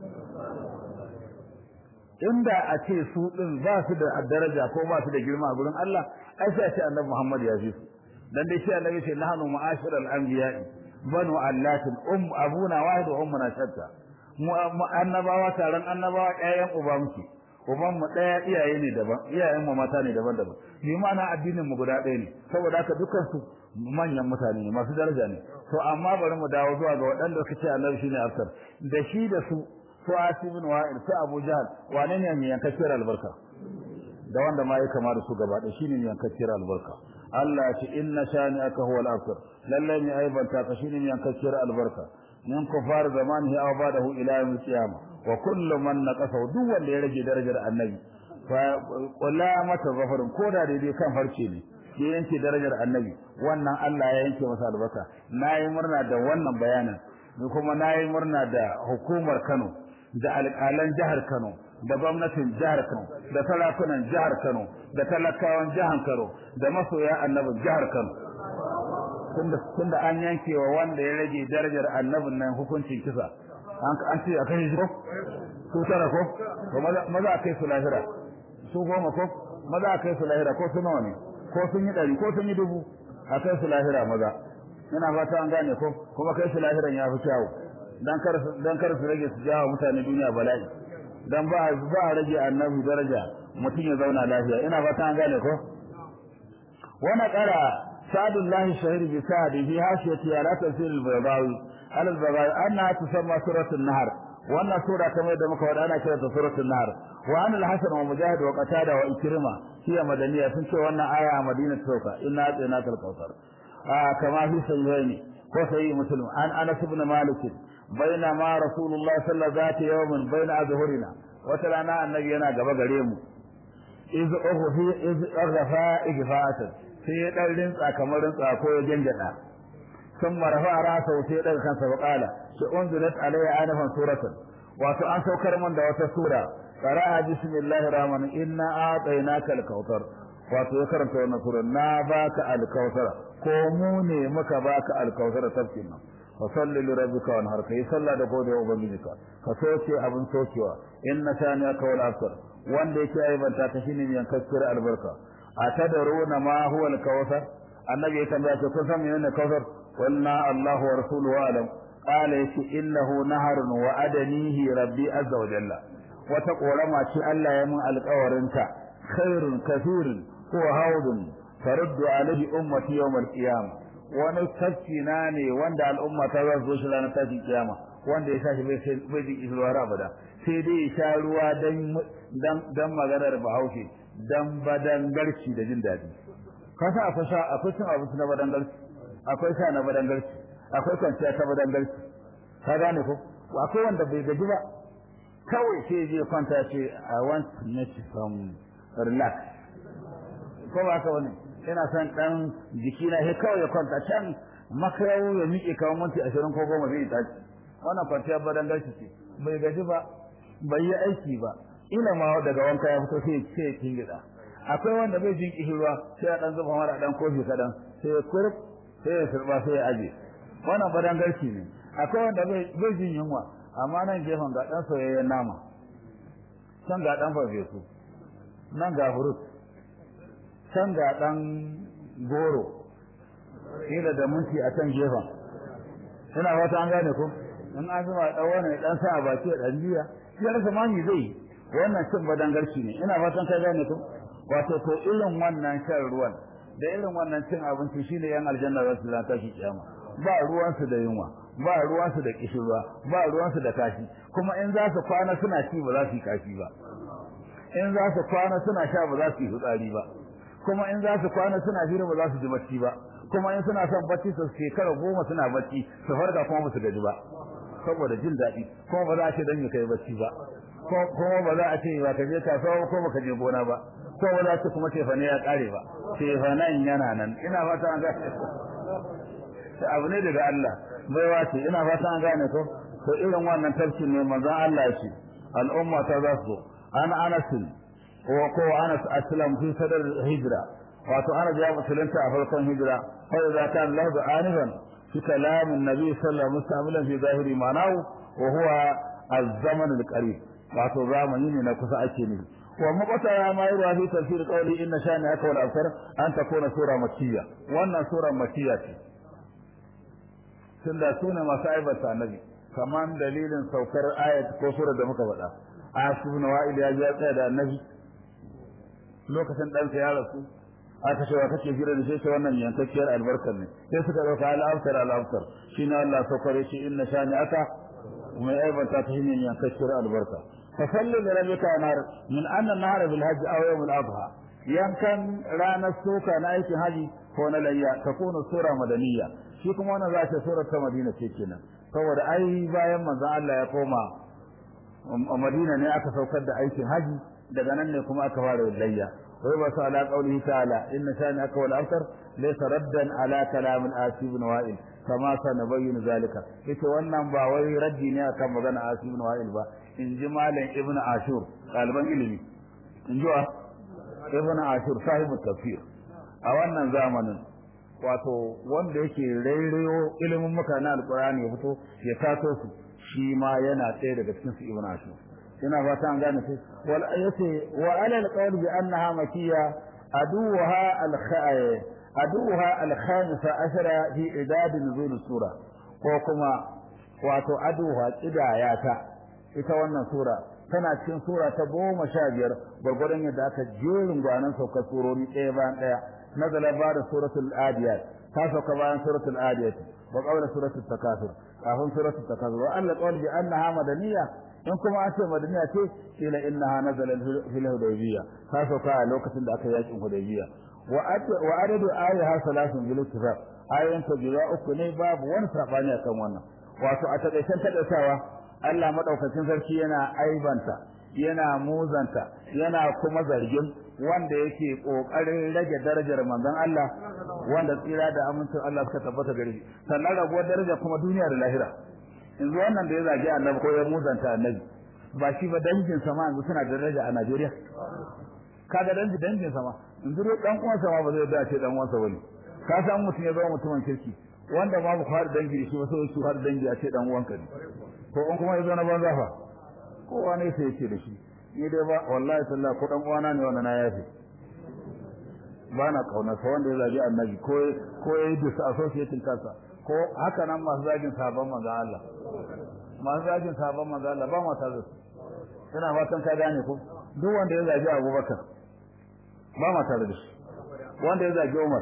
inda a ce su din ba su da daraja ko ba su da girma a gurin Allah ai sai a ce annabi Muhammad ya fi su dan dai shi annabi ce nahnu ma'ashiral anbiya'i banu allatin um abuna wahid wa ummuna shatta mu annabawa taron annabawa ɗayan uba muke uban mu ɗaya iyaye ne daban iyayen mu mata ne daban-daban ni ma'ana addinin mu guda ɗaya ne saboda haka dukkan su manyan mutane ne masu daraja ne to amma bari mu dawo zuwa ga waɗanda suka ce annabi shine afsar da shi da su su asibin wa'il su abu jahal wane ne mai yankakkiyar albarka da wanda ma ya kama da su gaba da shine mai yankakkiyar albarka Allah ce inna shani aka huwa al-afsar lalle mai aibanta ka shine mai yankakkiyar albarka min kufar zamanihi aw ba'dahu ila yawm al-qiyamah wa kullu man naqasa duk wanda ya rage darajar annabi fa qula mata zafarin koda daidai kan farce ne ya yanke darajar annabi wannan Allah ya yanke masa albarka nayi murna da wannan bayanin ni kuma nayi murna da hukumar Kano da alƙalan jihar Kano da gwamnatin jihar Kano da talakunan jihar Kano da talakawan jihar Kano da masoya annabin jihar Kano tunda tunda an yanke wa wanda ya rage darajar annabin nan hukuncin kisa an an ce akai shi ko su tara ko to maza maza akai su lahira su goma ko maza akai su lahira ko su nawa ne ko sun yi dari ko sun yi dubu akai su lahira maza ina fata an gane ko kuma kai su lahiran ya fi kyawu dan kar dan kar su rage su jawo mutane duniya bala'i dan ba ba rage annabi daraja mutum ya zauna lafiya ina fata an gane ko wana qara sa'dullahi shahir bi sa'di fi hasiyati ala tafsir al-baydawi ala al-baydawi anna tusamma suratul nahr wannan sura kamar da muka wada ana kira ta suratul nahr wa an al-hasan wa mujahid wa qatada wa ikrima hiya madaniya sun ce wannan aya a madina sauka inna atayna al-kautsar kama fi sahihaini ko sahih muslim an anas ibn malik bainama rasulullah sallallahu alaihi wasallam baina azhurina wata rana annabi yana gaba gare mu iz ukhfi iz aghafa igfa'atan sai ya dan rinsa kamar rinsa ko ya jangada sun marfa rasa sai dan kansa wa qala shi unzilat alayya anafan suratan wato an saukar min da wata sura qara'a bismillahir rahmanir inna a'tainaka al-kautsar wato ya karanta wannan sura na baka al-kautsar ko mu ne muka baka al-kautsar tafkin nan fa salli li rabbika wanhar kai salla da gode wa ubangijika ka soke abin sokewa inna saniaka wal asr wanda yake aibanta ta shine mai yankakkiyar albarka atadaruna ma huwa al-kautsar annabi ya tambaya ce kun san menene kautsar qulna allahu wa rasuluhu alam qala yace innahu naharun wa adanihi rabbi azza wa jalla wata korama ce Allah ya mun alƙawarinta khairun kathirun huwa hawdun taruddu alayhi ummati yawm al-qiyamah wani tafki na ne wanda al'umma ta za su zo shi ranar tashin kiyama wanda ya sashi bai bai jin isruwa abada sai dai ya sha ruwa dan dan maganar bahaushe dan badangarci da jin daɗi kasa akwai sha akwai cin abinci na badangarci akwai sha na badangarci akwai kwanciya ta badangarci ka gane ko akwai wanda bai gaji ba kawai sai je kwanta ce i want to make some relax ko ba ka wani ina son dan jikina sai kawai ya kwanta can makayawo ya miƙe kawo minti ashirin ko goma zai tashi wannan kwanciyar badangarci ce bai gaji ba bai yi aiki ba ina ma daga wanka ya fito sai sai kin gida akwai wanda bai jin kishirwa sai ya dan zuba mara dan kofi kadan sai ya kurb sai ya surba sai ya aje wannan badan garki ne akwai wanda bai bai jin yunwa amma nan gefen ga dan soyayyen nama can ga dan farfesu nan ga furut can ga dan goro ila da munci a can gefen ina wata an gane ko in an zuba dan wani dan sa a baki da dan jiya ya rasa mami zai wannan cin badangarci ne ina fatan kai gane ko wato to irin wannan shan ruwan da irin wannan cin abinci shine yan aljanna za su zata shi kiyama ba ruwan su da yunwa ba ruwan su da kishirwa ba ruwan su da kashi kuma in za su kwana suna ci ba za su yi kashi ba in za su kwana suna sha ba za su yi fitsari ba kuma in za su kwana suna hira ba za su ji bacci ba kuma in suna son bacci su shekara goma suna bacci su farka kuma ba su gaji ba saboda jin daɗi kuma ba za a ce dan ya kai bacci ba kuma ba za a ce ba ka je kasuwa ko ba ka je gona ba ko ba za ta kuma tefane ya kare ba tefanen yana nan ina fata an gane ta abu ne daga Allah bai wace ina fata an gane ko to irin wannan tafsir ne manzon Allah shi al'umma ta za su an Anas wa ko Anas aslam fi sadar hijra wato ana ya musulunta a farkon hijira fa idza kana lahu anifan fi kalam an-nabi sallallahu alaihi wasallam fi zahiri ma'nahu wa huwa az-zaman al-qarib wato zamani ne na kusa ake ne wa maqata ya ma yura fi tafsir qawli inna shani aka wal asr an takuna sura makkiya wannan sura makkiya ce tunda sune masu aibata annabi kaman dalilin saukar ayat ko sura da muka faɗa asibun wa'il ya ya tsaya da annabi lokacin dan ya rasu aka ce wa kake jira da shi ce wannan yankakkiyar albarkar ne sai suka dauka al-afsar al-afsar shine Allah saukare shi inna shani aka mai aibanta ta shine yankakkiyar albarka fasallu da rabbika nar min anna nahar bil hajj aw yawm al adha yankan ranar soka na aikin haji ko na layya ta kuna sura madaniya shi kuma wannan za ta sura ta madina ce kenan saboda ai bayan manzon Allah ya koma madina ne aka saukar da aikin haji daga nan ne kuma aka fara layya wai ba su ala qaulihi ta'ala inna shani aka wal aftar laysa raddan ala kalam al asib ibn wa'il kama sa nabayyin zalika yace wannan ba wai raddi ne akan magana asib ibn wa'il ba in ji malam ibnu ashur ɗaliban ilimi in ji wa ibnu ashur sahibu tafsir a wannan zamanin wato wanda yake rairayo ilimin mutane alqur'ani ya fito ya taso su shi ma yana ɗaya daga cikin su ibnu ashur ina fata an gane shi wal ayati wa ala alqawl bi annaha makiyya aduha al aduha al khamisa ashara fi idad nuzul sura ko kuma wato aduha kidayata ita wannan sura tana cikin sura ta goma sha biyar gwargwadon yadda aka jerin gwanan saukar surori ɗaya bayan ɗaya nazala ba da suratul adiyat ta sauka bayan suratul adiyat wa qawla suratul takasur kafin suratul takasur wa alla qawl bi annaha madaniyya in kuma an ce madaniya ce kila innaha nazala fil hudaybiyya ta sauka a lokacin da aka yakin hudaybiyya wa wa adadu ayaha salasun bil ittifaq ayoyin ta guda uku ne babu wani sabani akan wannan wato a takaicen takaitawa Allah madaukakin sarki yana aibanta yana muzanta yana kuma zargin wanda yake kokarin rage darajar manzon Allah wanda tsira da amincin Allah suka tabbata gare shi sannan raguwar daraja kuma duniya da lahira yanzu wannan da ya zagi annabi ko ya muzanta annabi ba shi ba dangin sama yanzu suna da daraja a Najeriya kaga dangi dangin sama yanzu dai dan uwan sama ba zai da ce dan uwansa bane ka san mutum ya zama mutumin kirki wanda babu fara dangi shi ba sai su har dangi a ce dan uwanka ne to in kuma ya zo na banza fa kowa ne sai yake da shi ni dai ba wallahi sallah ko dan uwana ne wannan na yafi ba na kauna sa wanda ya zagi annabi ko ko ya yi disa associating kansa ko haka nan masu zagin sabon manzo Allah masu zagin sabon manzo Allah ba ma tare su ina fatan ka gane ko duk wanda ya zagi Abubakar ba ma tare da shi wanda ya zagi Umar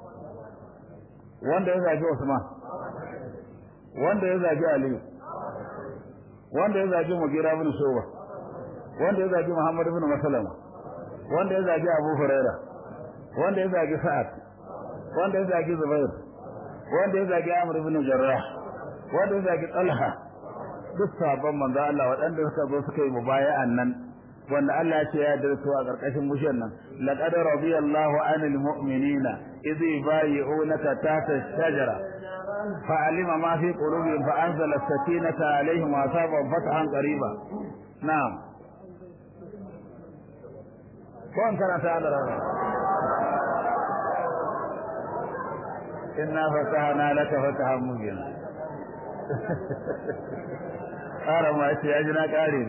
wanda ya zagi Usman wanda ya zagi Ali wanda ya zagi Mugira ibn Shuba wanda ya zagi Muhammad ibn Maslama wanda ya zagi Abu Huraira wanda ya zagi Sa'ad wanda ya zagi Zubair wanda ya zagi Amr ibn Jarrah wanda ya zagi Talha duk sabon manzo Allah waɗanda suka zo suka yi mubaya'an nan wanda Allah ya ce ya darsu a ƙarƙashin mushiyar nan laqad radiyallahu 'anil mu'minina idh yubayyi'unaka tahta ash-shajara فعلم ما في قلوبهم فأنزل السكينة عليهم وأصابهم فتحا قريبا نعم كون كان تعالى إنا فتحنا لك فتحا مبينا قال ما يتياجنا قارين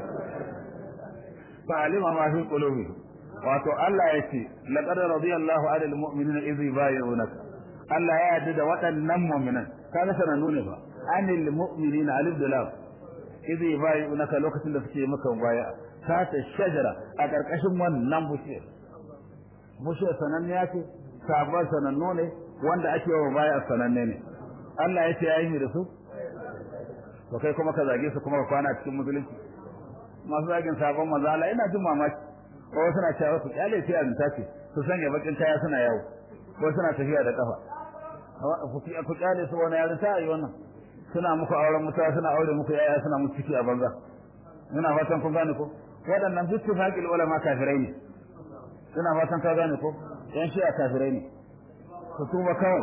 فعلم ما في قلوبهم wato Allah ya ce laqad radiyallahu 'anil mu'minina idh yubayyi'unaka Allah ya yarda da waɗannan mu'minan kaga sanannu ne fa anil mu'minina alif da lam idh yubayyi'unaka lokacin da suke maka baya ta ta shajara a ƙarƙashin wannan bushiyar bushiyar sananniya ce sabon sanannu ne wanda ake wa baya sananne ne Allah ya ce ya yi da su to kai kuma ka zage su kuma ka kwana cikin musulunci masu zagin sabon manzo Allah ina jin mamaki ko suna cewa su kyale sai azunta ce su sanya bakin kaya suna yawo ko suna tafiya da kafa ku kyale su wani yarin ta yi wannan suna muku auren mutuwa suna aure muku yaya suna muku ciki a banza ina fatan kun gane ko waɗannan bittifaqil ulama kafirai ne ina fatan ka gane ko yan shi a kafirai ne ku tuba kawai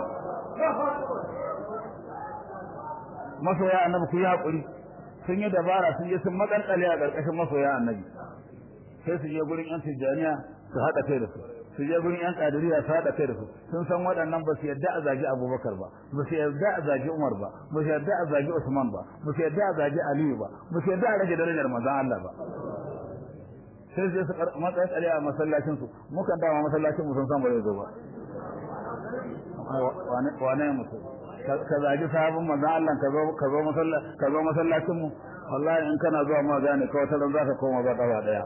masoya annabi ku yi hakuri sun yi dabara sun je sun makalkale a ƙarƙashin masoya annabi sai su je gurin yan tijjaniya su haɗa kai da su su je gurin yan kadiriya su haɗa kai da su sun san waɗannan ba su yarda a zagi abubakar ba ba su yarda a zagi umar ba ba su yarda a zagi usman ba ba su yarda a zagi aliyu ba ba su yarda a rage darajar manzon allah ba sai sai su matsayin tsare a masallacin su mukan dama masallacin mu sun san ba zai zo ba wane mutum ka zagi sahabin manzon allah ka zo ka zo masallacin ka zo masallacin mu wallahi in kana zuwa ma gane kawai ta za ka koma ba kafa daya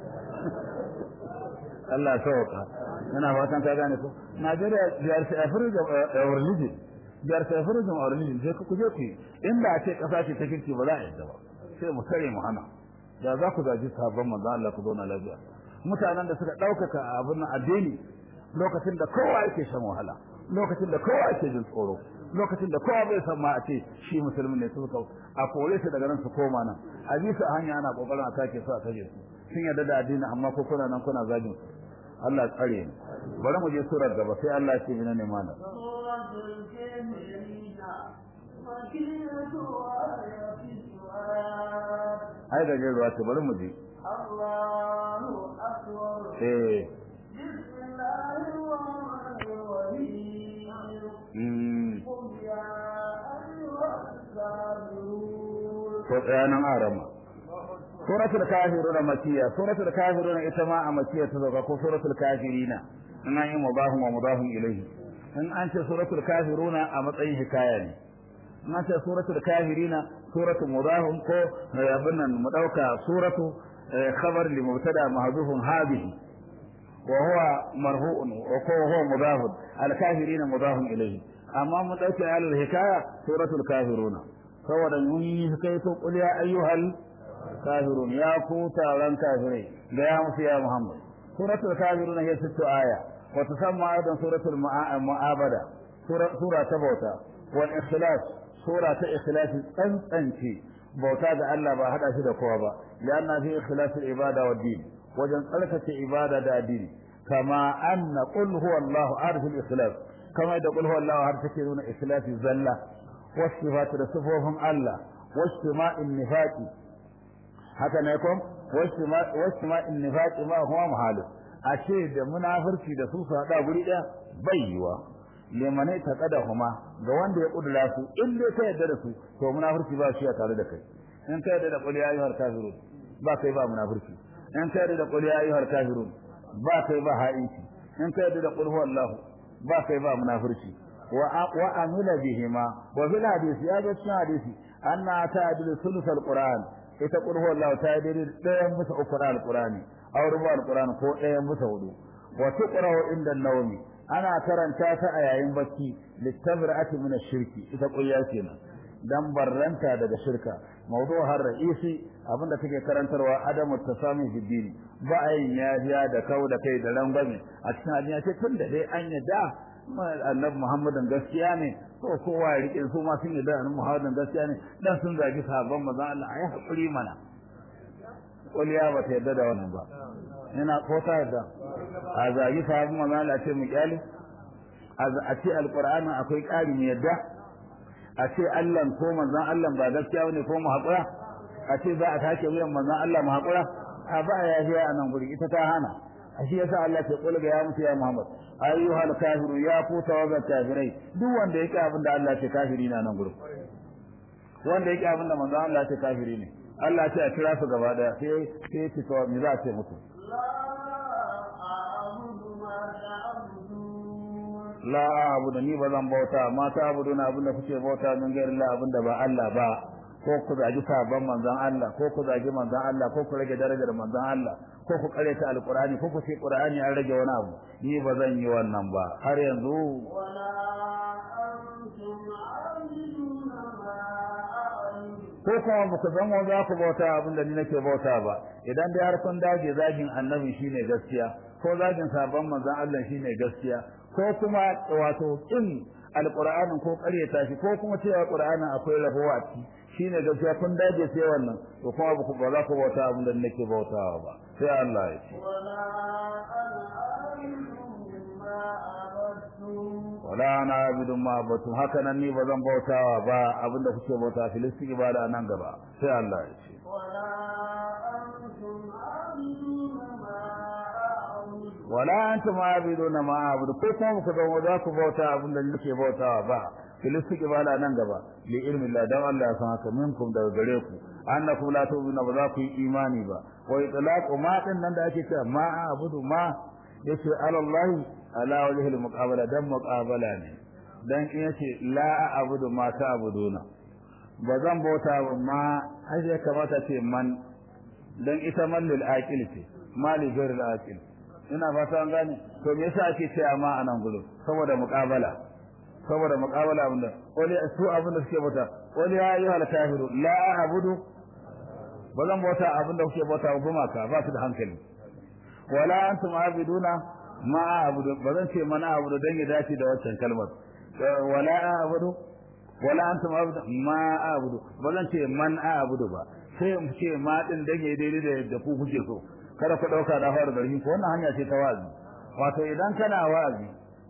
Allah sauka ina fatan ka gane ko Najeriya biyar sai Africa our religion biyar sai Africa our religion sai ku je ku inda a ce kasa ce ta kirki ba za a yadda ba sai mu kare mu hana da za ku zaji sabon manzo Allah ku zauna lafiya mutanen da suka daukaka abin addini lokacin da kowa yake shan wahala lokacin da kowa yake jin tsoro lokacin da kowa bai san ma a ce shi musulmi ne suka a kore shi daga nan su koma nan a bi su a hanya ana kokarin a take su a tage su sun yarda da addini amma ko kuna nan kuna zagin su Allah tsare ni bari mu je surar gaba sai Allah ya ce mina ne mana ai da ruwa ta bari mu je الله أكبر eh بسم الله الرحمن الرحيم mm قل يا أيها الكافرون ko tsayanan arama suratul kafiruna makiyya suratul kafiruna ita ma a makiyya ta zauka ko suratul kafirina in an yi mudahun wa mudahun ilayhi in an ce suratul kafiruna a matsayin hikaya ne in an ce suratul kafirina suratul mudahun ko abin nan mu dauka suratu khabar li mubtada mahdhufun hadhihi wa huwa marfu'un wa huwa mudahun al kafirina mudahun ilayhi amma mu dauke al hikaya suratul kafiruna saboda mun yi kai to qul ya ayyuhal kafirun ya ku taron kafirai da ya musu ya Muhammad suratul kafirun hiya sittu aya wa tusamma aidan suratul mu'abada sura ta bauta wal ikhlas sura ta ikhlas tsantsance bauta da Allah ba hada shi da kowa ba lianna fi ikhlas al ibada wa din wajen tsarkake ibada da addini kama anna qul huwa Allah arif al ikhlas kama da qul huwa Allah har take nuna ikhlas zalla والصفات da sifofin Allah واجتماع النفاق haka ne kom واجتماع النفاق ma huwa muhalif ashe da munafurci da su su hada guri daya baiwa limane ta kada huma ga wanda ya kudura su in dai ka yarda da su to munafurci ba shi a tare da kai in ka yarda da qul ya ayyuhal kafirun ba kai ba munafurci in ka yarda da qul ya ayyuhal kafirun ba kai ba ha'inci in ka yarda da qul huwallahu ba kai ba munafurci وعمل بهما وفي الحديث يا جسنا حديثي أن تعدل ثلث القرآن يتقول هو الله تعدل لا ينبس أقرأ القرآن أو ربع القرآن هو لا ينبس هدو وتقرأ عند النوم أنا ترى تاتا أيين بكي للتبرعة من الشرك يتقول يا سينا dan barranta daga shirka mawdu'ar ra'isi abinda take karantarwa adamu tasami fi dini ba ayin yafiya da kau da kai da rangwame a cikin addini ce tun da dai an yadda annabi Muhammadin gaskiya ne to kowa ya rike su ma sun yi da annabi Muhammadin gaskiya ne dan sun zagi sahabban manzon Allah ayi hakuri mana kuliya ba ta yadda da wannan ba ina ko ta yadda a zagi sahabban manzon Allah ce mu kyale a ce alqur'ani akwai ƙari mu yadda a ce Allah ko manzon Allah ba gaskiya bane ko mu hakura a ce za a take wuyan manzon Allah mu hakura a ba ya ji a nan guri ita ta hana shi yasa Allah ke kula ga ya mutu ya Muhammad ayyuhal kafiru ya ku tawaga kafirai duk wanda yake abin da Allah ce kafiri na nan gurin wanda yake abin da manzo Allah ce kafiri ne Allah ce a kira su gaba daya sai sai ce to me za a ce musu la a'budu ni ba zan bauta ma ta abudu na abin da kuke bauta min gairin Allah abin da ba Allah ba ko ku zagi sabon manzon Allah ko ku zagi manzon Allah ko ku rage darajar manzon Allah ko ku kare ta alqur'ani ko ku ce qur'ani an rage wani abu ni ba zan yi wannan ba har yanzu ko kuma ba ku zama za ku bauta abin da ni nake bauta ba idan dai har kun dage zagin annabi shine gaskiya ko zagin sabon manzon Allah shine gaskiya ko kuma wato kin alqur'anin ko ƙaryata shi ko kuma cewa qur'anin akwai rabuwa a ciki shine gaskiya kun dage sai wannan to kuma ba ku ba za ku bauta abin da nake bautawa ba sai Allah ya ce wala ana abidu ma batu haka nan ni ba zan bautawa ba abin da kuke bauta filisti ibada nan gaba sai Allah ya ce wala antum abiduna ma abudu ko kuma ku zama za ku bauta abin da nake bautawa ba filisti ibada nan gaba li ilmi Allah dan Allah ya san haka minkum daga gare ku annakum la tu'minu ba za ku yi imani ba wa itlaqu ma din nan da ake cewa ma abudu ma yace alallahi ala wajhi al-muqabala dan muqabala ne dan in yace la abudu ma ta abuduna ba zan bauta ba ma ai ya kamata ce man dan ita man lil aqil ce ma li ghairil aqil ina fata an gane to me yasa ake cewa ma anan gudu saboda muqabala saboda muqabala abinda wani su abinda suke bauta wani ya yi hal kafiru la abudu ba zan bauta abinda kuke bauta gumaka ba su da hankali wala antum abiduna ma abudu ba zan ce mana abudu dan ya dace da wancan kalmar wala abudu wala antum abudu ma abudu ba zan ce man abudu ba sai in ce ma din dan ya daidai da yadda ku kuke so kada ku dauka da fara garhi ko wannan hanya ce ta wazi wato idan kana wazi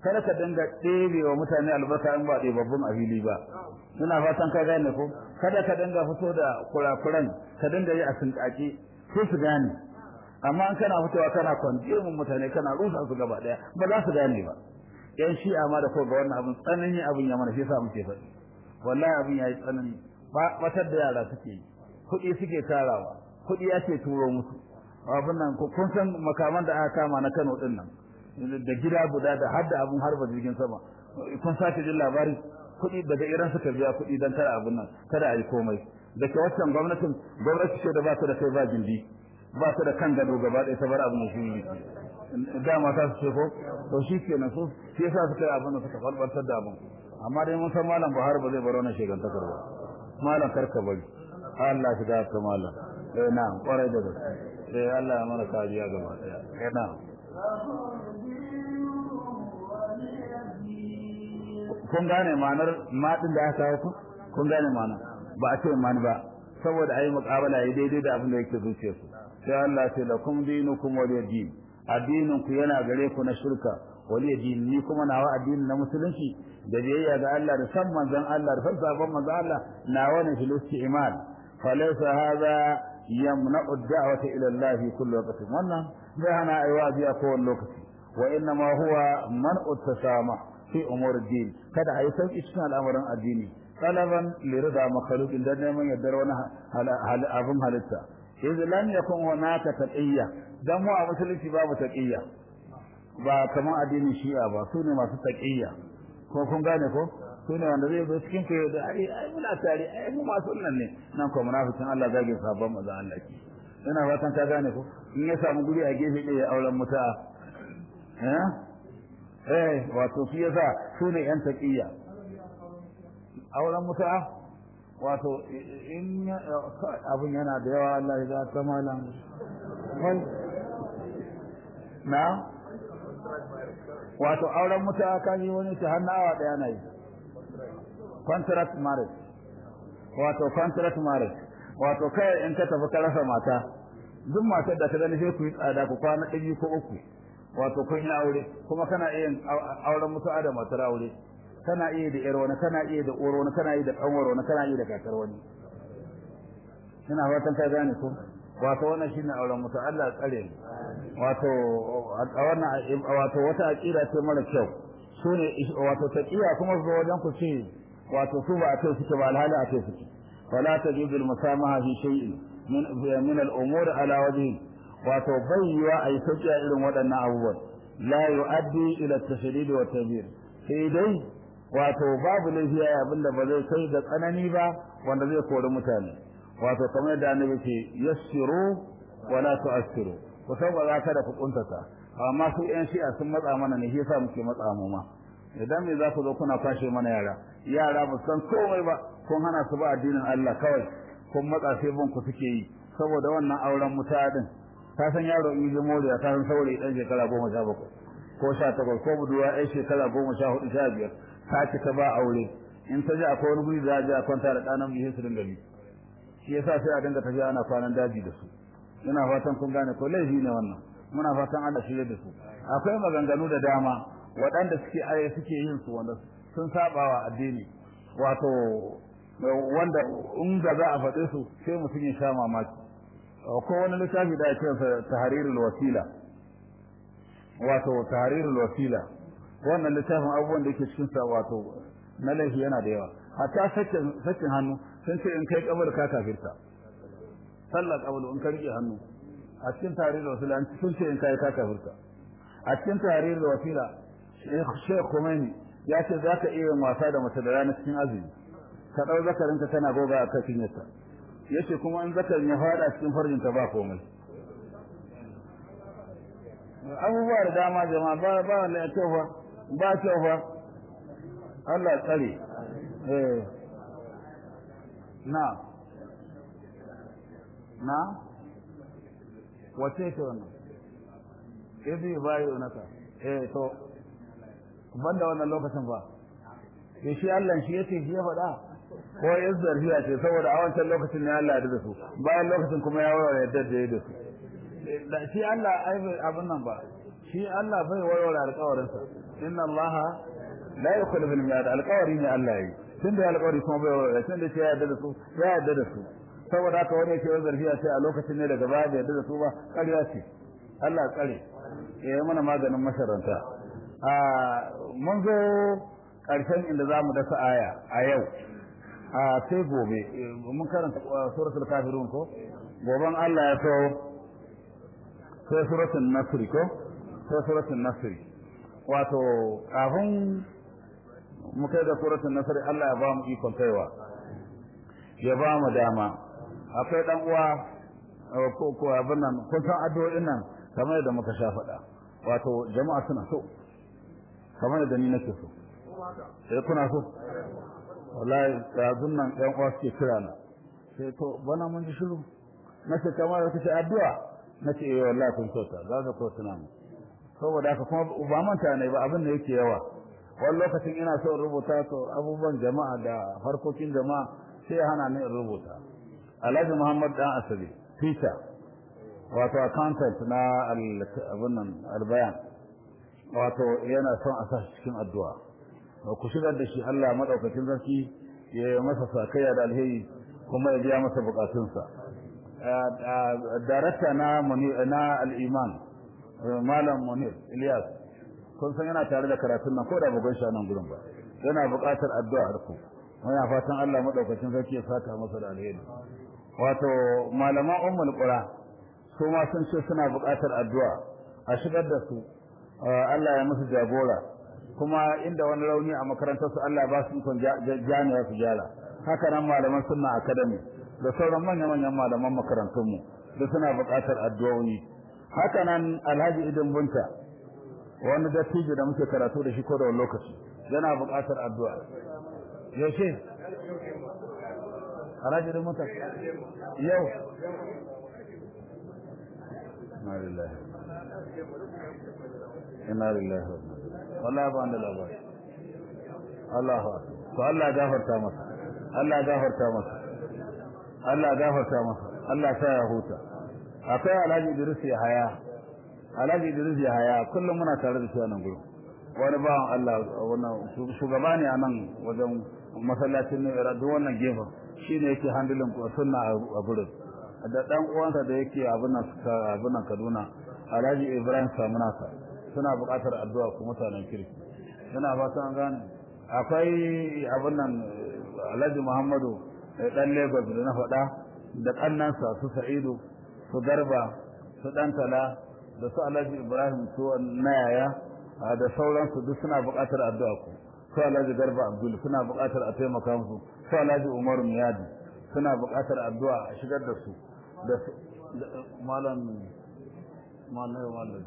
kada ka dinga ɗebe wa mutane albarka in ba ɗebabbun a fili ba ina fatan ka gane ko kada ka dinga fito da kurakuran ka dinga yi a sinƙaƙe sai su gane amma in kana fitowa kana kwanje mun mutane kana rusa su gaba ɗaya ba za su gane ba yan shi'a ma da ko ga wannan abin tsanani abin ya mana shi yasa muke faɗi wallahi abin yayi tsanani batar da yara suke yi kuɗi suke tarawa kuɗi ake turo musu abin nan kun san makaman da aka kama na Kano din nan da gida guda da har da abun harba jirgin sama kun sace jin labari kuɗi daga Iran suka biya kuɗi dan kada abun nan kada a yi komai da ke waccan gwamnatin gwamnati ce da ba ta da kai ba gindi ba ta da kan gado gaba ɗaya ta bar abin da shi dama ta su ce ko to shi kenan su shi yasa suka yi abin da suka falbaltar da abin amma dai mun san malam Buhari ba zai bar wannan shegantakar ba malam karka bari Allah shi da ka malam eh na kwarai da gaske eh Allah ya mana kariya gaba daya eh na kun gane ma'anar madin da aka kawo ku kun gane ma'ana ba a ce mani ba saboda ayi muqabala yi daidai da abin da yake zuciyar su sai Allah ce lakum dinukum waliy din addinin ku yana gare ku na shirka waliy din ni kuma nawa addinin na musulunci da biyayya ga Allah da san manzon Allah da san sabon manzon Allah nawa ne filisti iman falaysa hadha yamna'u ad-da'wata ila Allah fi kulli waqtin wannan bai hana aiwa biya ko wani lokaci wa inna ma huwa man'u tasama fi umur din kada ayi sauki cikin al'amuran addini talaban li rida makhluqin da neman yaddar wani abun halitta iz lam yakun hunaka taqiyya dan mu a musulunci babu taqiyya ba kamar addinin shi'a ba su ne masu taqiyya ko kun gane ko su ne wanda zai zo cikin ku da ai ai muna tare ai mu masu nan ne nan ko munafikin Allah zage sabon manzo Allah ki ina fatan ka gane ko in ya samu guri a gefe ɗaya auren muta eh eh wato shi yasa su ne yan taqiyya auren muta wato in abun yana da yawa Allah ya ta malam na wato auren muta kaji wani ta hannu awa daya na yi contract marriage wato contract marriage wato kai in ka tafi ka rasa mata duk matar da ka gani sai ku yi tsada ku kwana ɗari ko uku wato kun yi aure kuma kana iya auren mutu'a da matar aure kana iya da yar wani kana iya da uwar wani kana iya da kanwar wani kana iya da kakar wani ina fatan ka gane ko wato wannan shine auren mutu Allah ya tsare wato wannan wato wata aqida ce mara kyau sune wato taqiya kuma zo wajen ku ce wato su ba a kai suke ba alhali a kai suke wala tajibu al-musamaha fi shay'in min min al-umur ala wajhi wato bayyawa ai sauki a irin waɗannan abubuwan la yu'addi ila at-tashdid wa tabir sai dai wato babu lafiya abinda ba zai kai da tsanani ba wanda zai kori mutane wato kamar da annabi ce yassiru wala tu'assiru ku saboda kada ku kuntata amma su yan shi'a sun matsa mana ne yasa muke matsa mu ma idan me za ku zo kuna kwashe mana yara yara ba san komai ba kun hana su ba addinin Allah kawai kun matsa sai bin ku suke yi saboda wannan auren mutadin ka san yaro in ji moriya ka san saurayi dan shekara goma sha bakwai ko sha takwas ko buduwa ɗan shekara goma sha hudu sha biyar ta cika ba aure in ta ji akwai wani guri za a je a kwanta da ɗanan mu su dinga bi shi yasa sai a dinga tafiya ana kwanan daji da su ina fatan kun gane ko laifi ne wannan muna fatan Allah shirye da su akwai maganganu da dama waɗanda suke aye suke yin su wanda sun sabawa addini wato wanda in da za a faɗe su sai mutum ya sha mamaki ko wani littafi da ya ce tahrirul wasila wato tahrirul wasila wannan littafin abubuwan da yake cikin sa wato na laifi yana da yawa hatta sakin sakin hannu sun ce in kai kabar ka kafirta sallar kabalu in ka rike hannu a cikin tahrirul wasila sun ce in kai ka kafirta a cikin tahrirul wasila Sheikh Khomeini ya ce za ka iya wasa da mace da rana cikin azumi ka ɗau zakarinka tana goga a kan cinyarta ya ce kuma in zakarin ya faɗa cikin farjinta ba komai abubuwa da dama jama'a ba ba wanda ya kyau fa ba kyau fa Allah tsare eh na na wace ce wannan ibi bayo naka eh to banda wannan lokacin ba to shi Allah shi yace shi ya faɗa ko ya zarfiya ce saboda a wancan lokacin ne Allah ya da su bayan lokacin kuma ya warware yadda da ya da su shi Allah ai bai abin nan ba shi Allah bai warware alƙawarin sa inna allaha la yukhlifu al-mi'ad alqawari ne Allah yi tun da alƙawari kuma bai wa tun da ya yarda da su ya yarda da su saboda haka wani yake wani zarfiya sai a lokacin ne daga baya bai yarda da su ba ƙarya ce Allah tsare ya yi mana maganin masharanta a mun zo ƙarshen inda za mu dasa aya a yau a sai gobe mun karanta suratul kafirun ko goben Allah ya so sai suratul nasri ko sai suratul nasri wato kafin mu kai da suratul nasr Allah ya ba mu ikon kaiwa ya ba mu dama akwai dan uwa ko ko abin nan kun san addu'o'in nan kamar yadda muka sha faɗa wato jama'a suna so kamar yadda ni nake so sai kuna so wallahi yanzun nan ɗan uwa suke kira na sai to bana mun ji shiru nace kamar yadda kace addu'a nace eh wallahi kun kyauta za ka ko tuna mu saboda haka kuma ba manta ne ba abin da yake yawa wani lokacin ina so in rubuta to abubuwan jama'a da harkokin jama'a sai ya hana ni in rubuta alhaji muhammad dan asabi teacher wato accountant na abin nan albayan wato yana son a sa cikin addu'a ku shigar da shi Allah madaukakin sarki ya yi masa sakayya da alheri kuma ya biya masa bukatunsa darakta na na al-iman malam munir ilyas kun san yana tare da karatun nan ko da bugun shi nan gurin ba yana buƙatar addu'ar ku muna fatan Allah madaukakin sarki ya saka masa da alheri wato malaman ummul qura su ma sun ce suna buƙatar addu'a a shigar da su Allah ya musu jagora kuma inda wani rauni a makarantar su Allah ba su ikon jami'a su gyara haka nan malaman sunna academy da sauran manyan manyan malaman makarantun mu da suna buƙatar addu'o'i haka nan Alhaji Idin Bunta wani dattijo da muke karatu da shi ko da wani lokaci yana buƙatar addu'a yaushe Alhaji Idin Bunta yau inna lillahi inna lillahi wallahi ba da labari Allahu to Allah ya gafarta masa Allah ya gafarta masa Allah ya gafarta masa Allah ya sa ya huta akwai Alhaji Idris ya haya Alhaji Idris ya haya kullum muna tare da shi a nan gurin wani bawan Allah wannan shugaba ne a nan wajen masallacin ne duk wannan gefen shine yake handling sunna a gurin da dan uwansa da yake abin nan abin nan Kaduna Alhaji Ibrahim Samunaka suna buƙatar addu'a ku mutanen kirki suna fatan gane akwai abin nan Alhaji Muhammadu dan Lagos da na faɗa da kannansa su Sa'idu su Garba su Dantala da su Alhaji Ibrahim su Nayaya da sauransu duk suna buƙatar addu'a ku su Alhaji Garba Abdul suna buƙatar a taimaka musu su Alhaji Umar Miyadi suna buƙatar addu'a a shigar da su da malam malam malam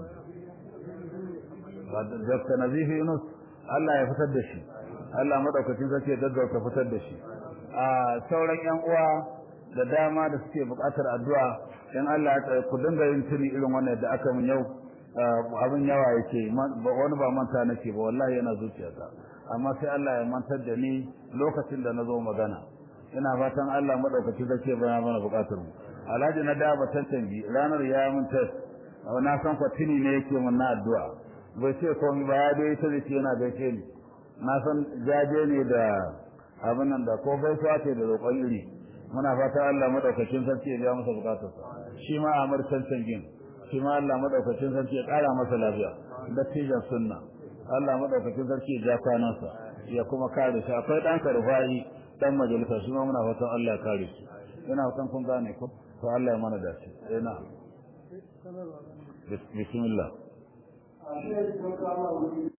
Dr. Nazifi Yunus Allah ya fitar da shi Allah madaukakin sarki ya gaggauta fitar da shi a sauran yan uwa da dama da suke buƙatar addu'a in Allah ya tsare ku dinga yin tuni irin wannan da aka min yau abin yawa yake wani ba manta nake ba wallahi yana zuciyata amma sai Allah ya mantar da ni lokacin da na zo magana ina fatan Allah madaukakin sarki ya bana mana buƙatar mu Alhaji na da ba tantanci ranar ya mun test na san kwatini ne yake mun na addu'a bai ce komai ba ya dai ta ce yana gaishe ni na san jaje ne da abin nan da ko gaisuwa ce da roƙon iri muna fata Allah madaukakin sarki ya biya masa bukatar sa shi ma Amir Cancangin shi ma Allah madaukakin sarki ya ƙara masa lafiya da tijan sunna Allah madaukakin sarki ya ja kwanansa ya kuma kare shi akwai ɗan karfai dan majalisa shi ma muna fatan Allah ya kare shi ina fatan kun gane ko to Allah ya mana dace eh na bismillah